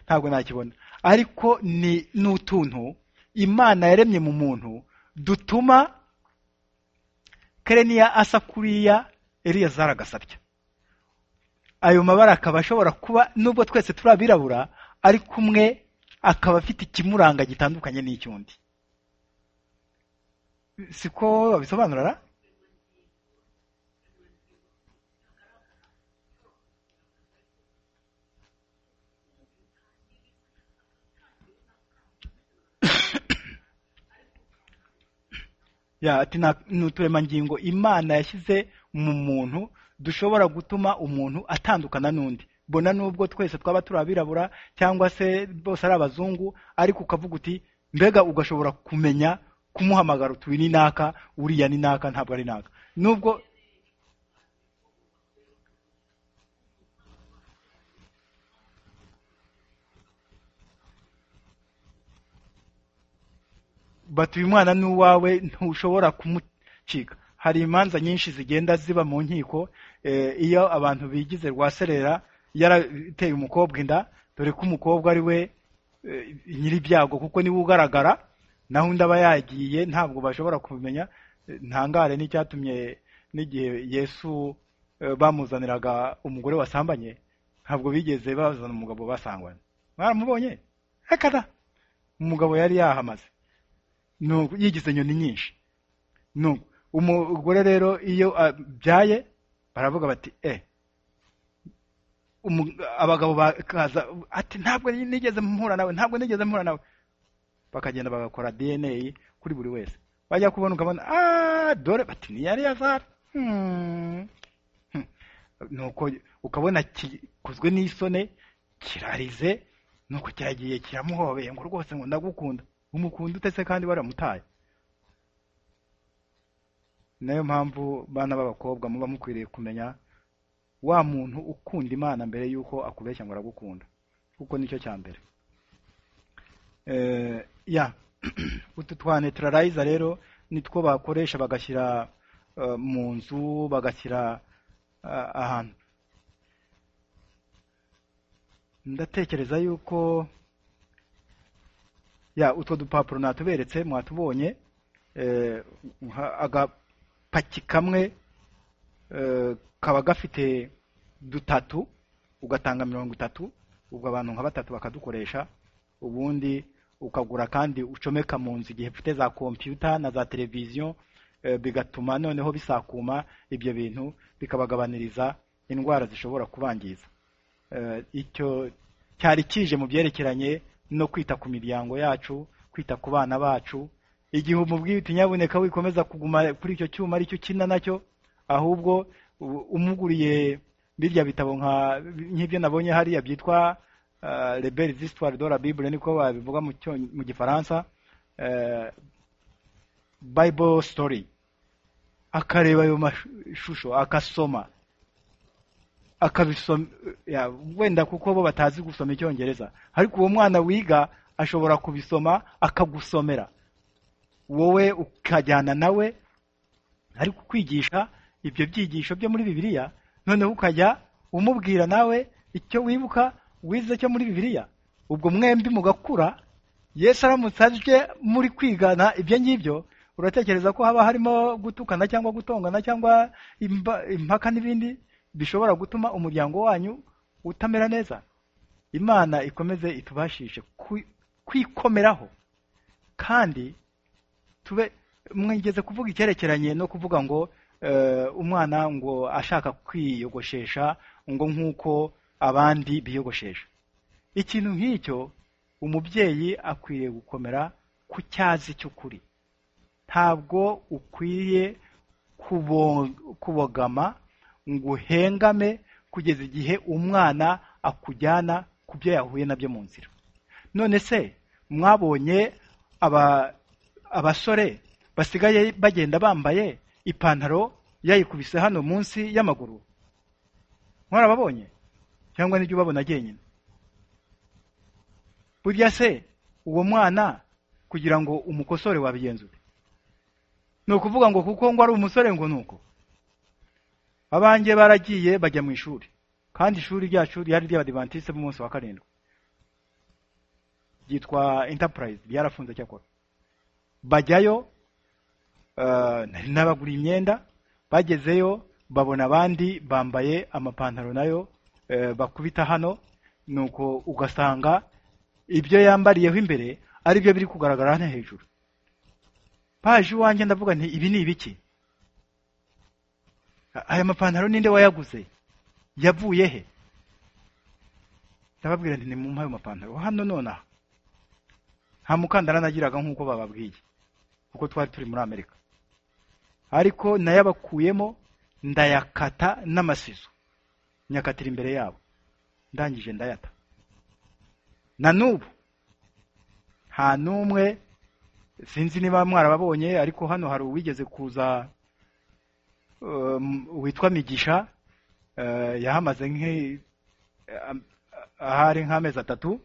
ntabwo nakibona ariko ni n'utuntu imana yaremye mu muntu dutuma kereniya asa kuriya eliyazari agasabya ayo mabara akaba ashobora kuba nubwo twese turi abirabura ariko umwe akaba afite ikimuranga gitandukanye n'icy'undi siko babisobanura ra? ya ati "Nta- ni uturemangingo imana yashyize mu muntu dushobora gutuma umuntu atandukana n'undi bona nubwo twese twaba turi abirabura cyangwa se bose ari abazungu ariko ukavuga uti mbega ugashobora kumenya kumuhamagara uti uyu ni naka uriya ni naka ntabwo ari naka nubwo bati uyu mwana ni uwawe ntushobora kumucika hari imanza nyinshi zigenda ziba mu nkiko eh, iyo abantu bigize rwaserera yarateye umukobwa inda dore ko umukobwa ari we eh, nyir'ibyago kuko niwe ugaragara naho undi aba yagiye ntabwo bashobora kumenya Eh, ntangare n'icyatumye n'igihe yesu eh, bamuzaniraga umugore wasambanye ntabwo bigeze bazana umugabo basanganye mwaramubonye rekada umugabo yari yahamaze nuko yigize inyoni nyinshi nuko umugore rero iyo abyaye baravuga bati e abagabo bakaza ati ntabwo nigeze mpura nawe ntabwo nigeze mpura nawe bakagenda bagakora dna kuri buri wese bajya kubona ukabona "Ah, dore bati niyari yazara nuko ukabona gikozwe n'isoni kirarize nuko kiragiye kiramuhobeye ngo rwose ngo ndagukunda umukunda utese kandi waramutaye ni nayo mpamvu bana b'abakobwa muba mukwiriye kumenya wa muntu ukunda imana mbere y'uko akubeshya ngo aragukunda kuko nicyo cya mbere Eh, ya utu twa neutralizer rero nitwo bakoresha bagashyira eh, mu nzu bagashyira ah, ahantu ndatekereza yuko ya utwo dupapuro natuberetse mwatubonye eh, nka- agapaki kamwe eh, kaba gafite dutatu ugatanga mirongo itatu ubwo abantu nka batatu bakadukoresha ubundi ukagura kandi ucomeka mu nzu igihe ufite za kompiyuta na za televiziyo eh, bigatuma noneho bisakuma ibyo bintu bikabagabaniriza indwara zishobora kubangiza Eh, icyo cyari kije mu byerekeranye no kwita ku miryango yacu kwita ku bana bacu igihe umubwiye utinyaboneka wikomeza kuguma kuri icyo cyuma aricyo ukina nacyo ahubwo u- umuguriye birya bitabo nka nk'ibyo nabonye hariya byitwa uh, rebelle z'histoire de la bible niko babivuga mu, Cyonge- mu gifaransa eh, bible story akareba ayo mashusho akasoma akabisoma ya, wenda kuko bo batazi gusoma icyongereza ariko uwo mwana wiga ashobora kubisoma akagusomera wowe ukajyana nawe ariko kwigisha ibyo byigisho byo muri bibiliya noneho ukajya umubwira nawe icyo wibuka wize cyo muri bibiliya ubwo mwembi mugakura yesu aramutse aje muri kwigana ibyo ngibyo uratekereza ko haba harimo gutukana cyangwa gutongana cyangwa imba- impaka n'ibindi bishobora gutuma umuryango wanyu utamera neza imana ikomeze itubashishe kwi- kwikomeraho kandi tube mwigeze kuvuga icyerekeranye no kuvuga ngo eh, umwana ngo ashaka kwiyogoshesha ngo nk'uko abandi biyogoshesha ikintu nk'icyo umubyeyi akwiriye gukomera ku cyazi cy'ukuri ntabwo ukwiriye kubo- kubogama ngo uhengame kugeza igihe umwana akujyana ku byo yahuye nabyo mu nzira none se mwabonye aba- abasore basigaye bagenda bambaye ipantaro yayikubise hano munsi y'amaguru mwarababonye cyangwa nibyo ubabona njyenyine burya se uwo mwana kugira ngo umukosore wabigenzure ni ukuvuga ngo kuko ngo ari umusore ngo ni uko abanjye baragiye bajya mu ishuri kandi ishuri ryacu ryari ry'abadivantisite b'umunsi wa karindwi ryitwa Enterprise ryarafunze cyakora bajyayo eh, nari nabagura imyenda bagezeyo babona abandi bambaye amapantaro nayo eh, bakubita hano nuko ugasanga ibyo yambariyeho imbere ari byo biri kugaragara hano hejuru paje iwanjye ndavuga nti ibi ni ibiki A- aya mapantaro ninde wayaguze yavuye he ndababwira nti nimumpe ayo mapantaro hano nonaha nta mukandara nagiraga nk'uko bababwiye kuko twari turi muri amerika ariko nayabakuyemo ndayakata n'amasizo nyakatira imbere yabo ndangije ndayata na n'ubu nta n'umwe sinzi niba mwarababonye ariko hano hari uwigeze kuza um, witwa migisha eh, yahamaze nk'i- am- ahari nk'amezi atatu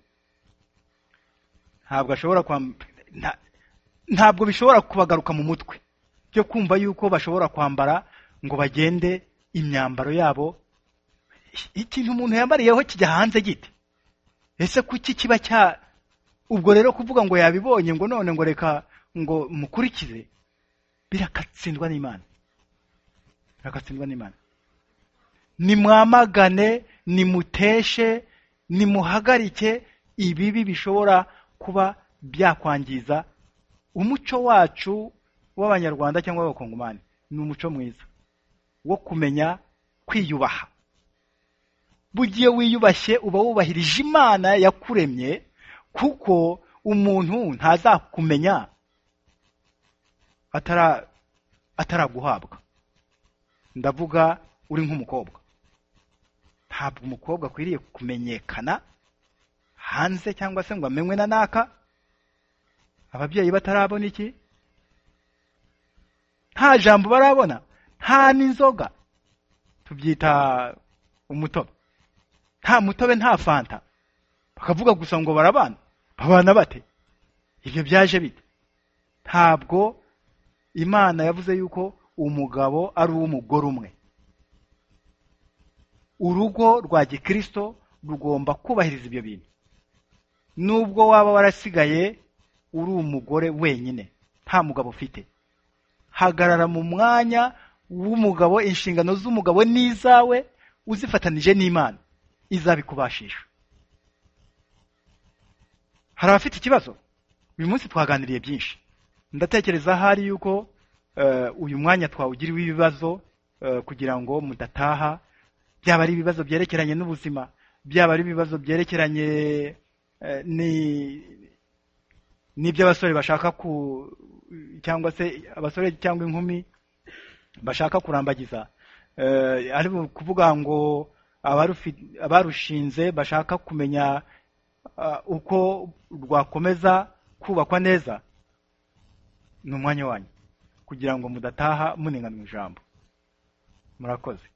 ntabwo ashobora kwam- nta- ntabwo bishobora kubagaruka mu mutwe byo kumva yuko bashobora kwambara ngo bagende imyambaro yabo ikintu umuntu yambariyeho kijya hanze gite ese kuki kiba cya ubwo rero kuvuga ngo yabibonye ngo none ngo reka ngo mukurikize birakatsindwa n'imana birakatsindwa n'imana nimwamagane nimuteshe nimuhagarike ibibi bishobora kuba byakwangiza umuco wacu w'abanyarwanda cyangwa w'abakongomani ni umuco mwiza wo kumenya kwiyubaha buri gihe wiyubashye uba wubahirije imana yakuremye kuko umuntu ntazakumenya atara ataraguhabwa ndavuga uri nk'umukobwa ntabwo umukobwa akwiriye kumenyekana hanze cyangwa se ngo amenywe na naka ababyeyi batarabona iki nta jambo barabona nta n'inzoga tubyita umutobe nta mutobe nta fanta bakavuga gusa ngo barabana babana bate ibyo byaje bite ntabwo imana yavuze yuko umugabo ari uw'umugore umwe urugo rwa gikristo rugomba kubahiriza ibyo bintu nubwo waba warasigaye uri umugore wenyine nta mugabo ufite hagarara mu mwanya w'umugabo inshingano z'umugabo n'izawe uzifatanije n'imana izabikubashisha hari abafite ikibazo uyu munsi twaganiriye byinshi ndatekereza ahari yuko eh, uyu mwanya twawugiriwe ibibazo eh, kugira ngo mudataha byaba ari ibibazo byerekeranye n'ubuzima byaba ari ibibazo byerekeranye eh, ni- n'iby'abasore bashaka ku cyangwa se abasore cyangwa inkumi bashaka kurambagiza Eh, ari ukuvuga ngo abarufi- abarushinze bashaka kumenya ah, uko rwakomeza kubakwa neza ni umwanya wanyu kugira ngo mudataha munengana ijambo murakoze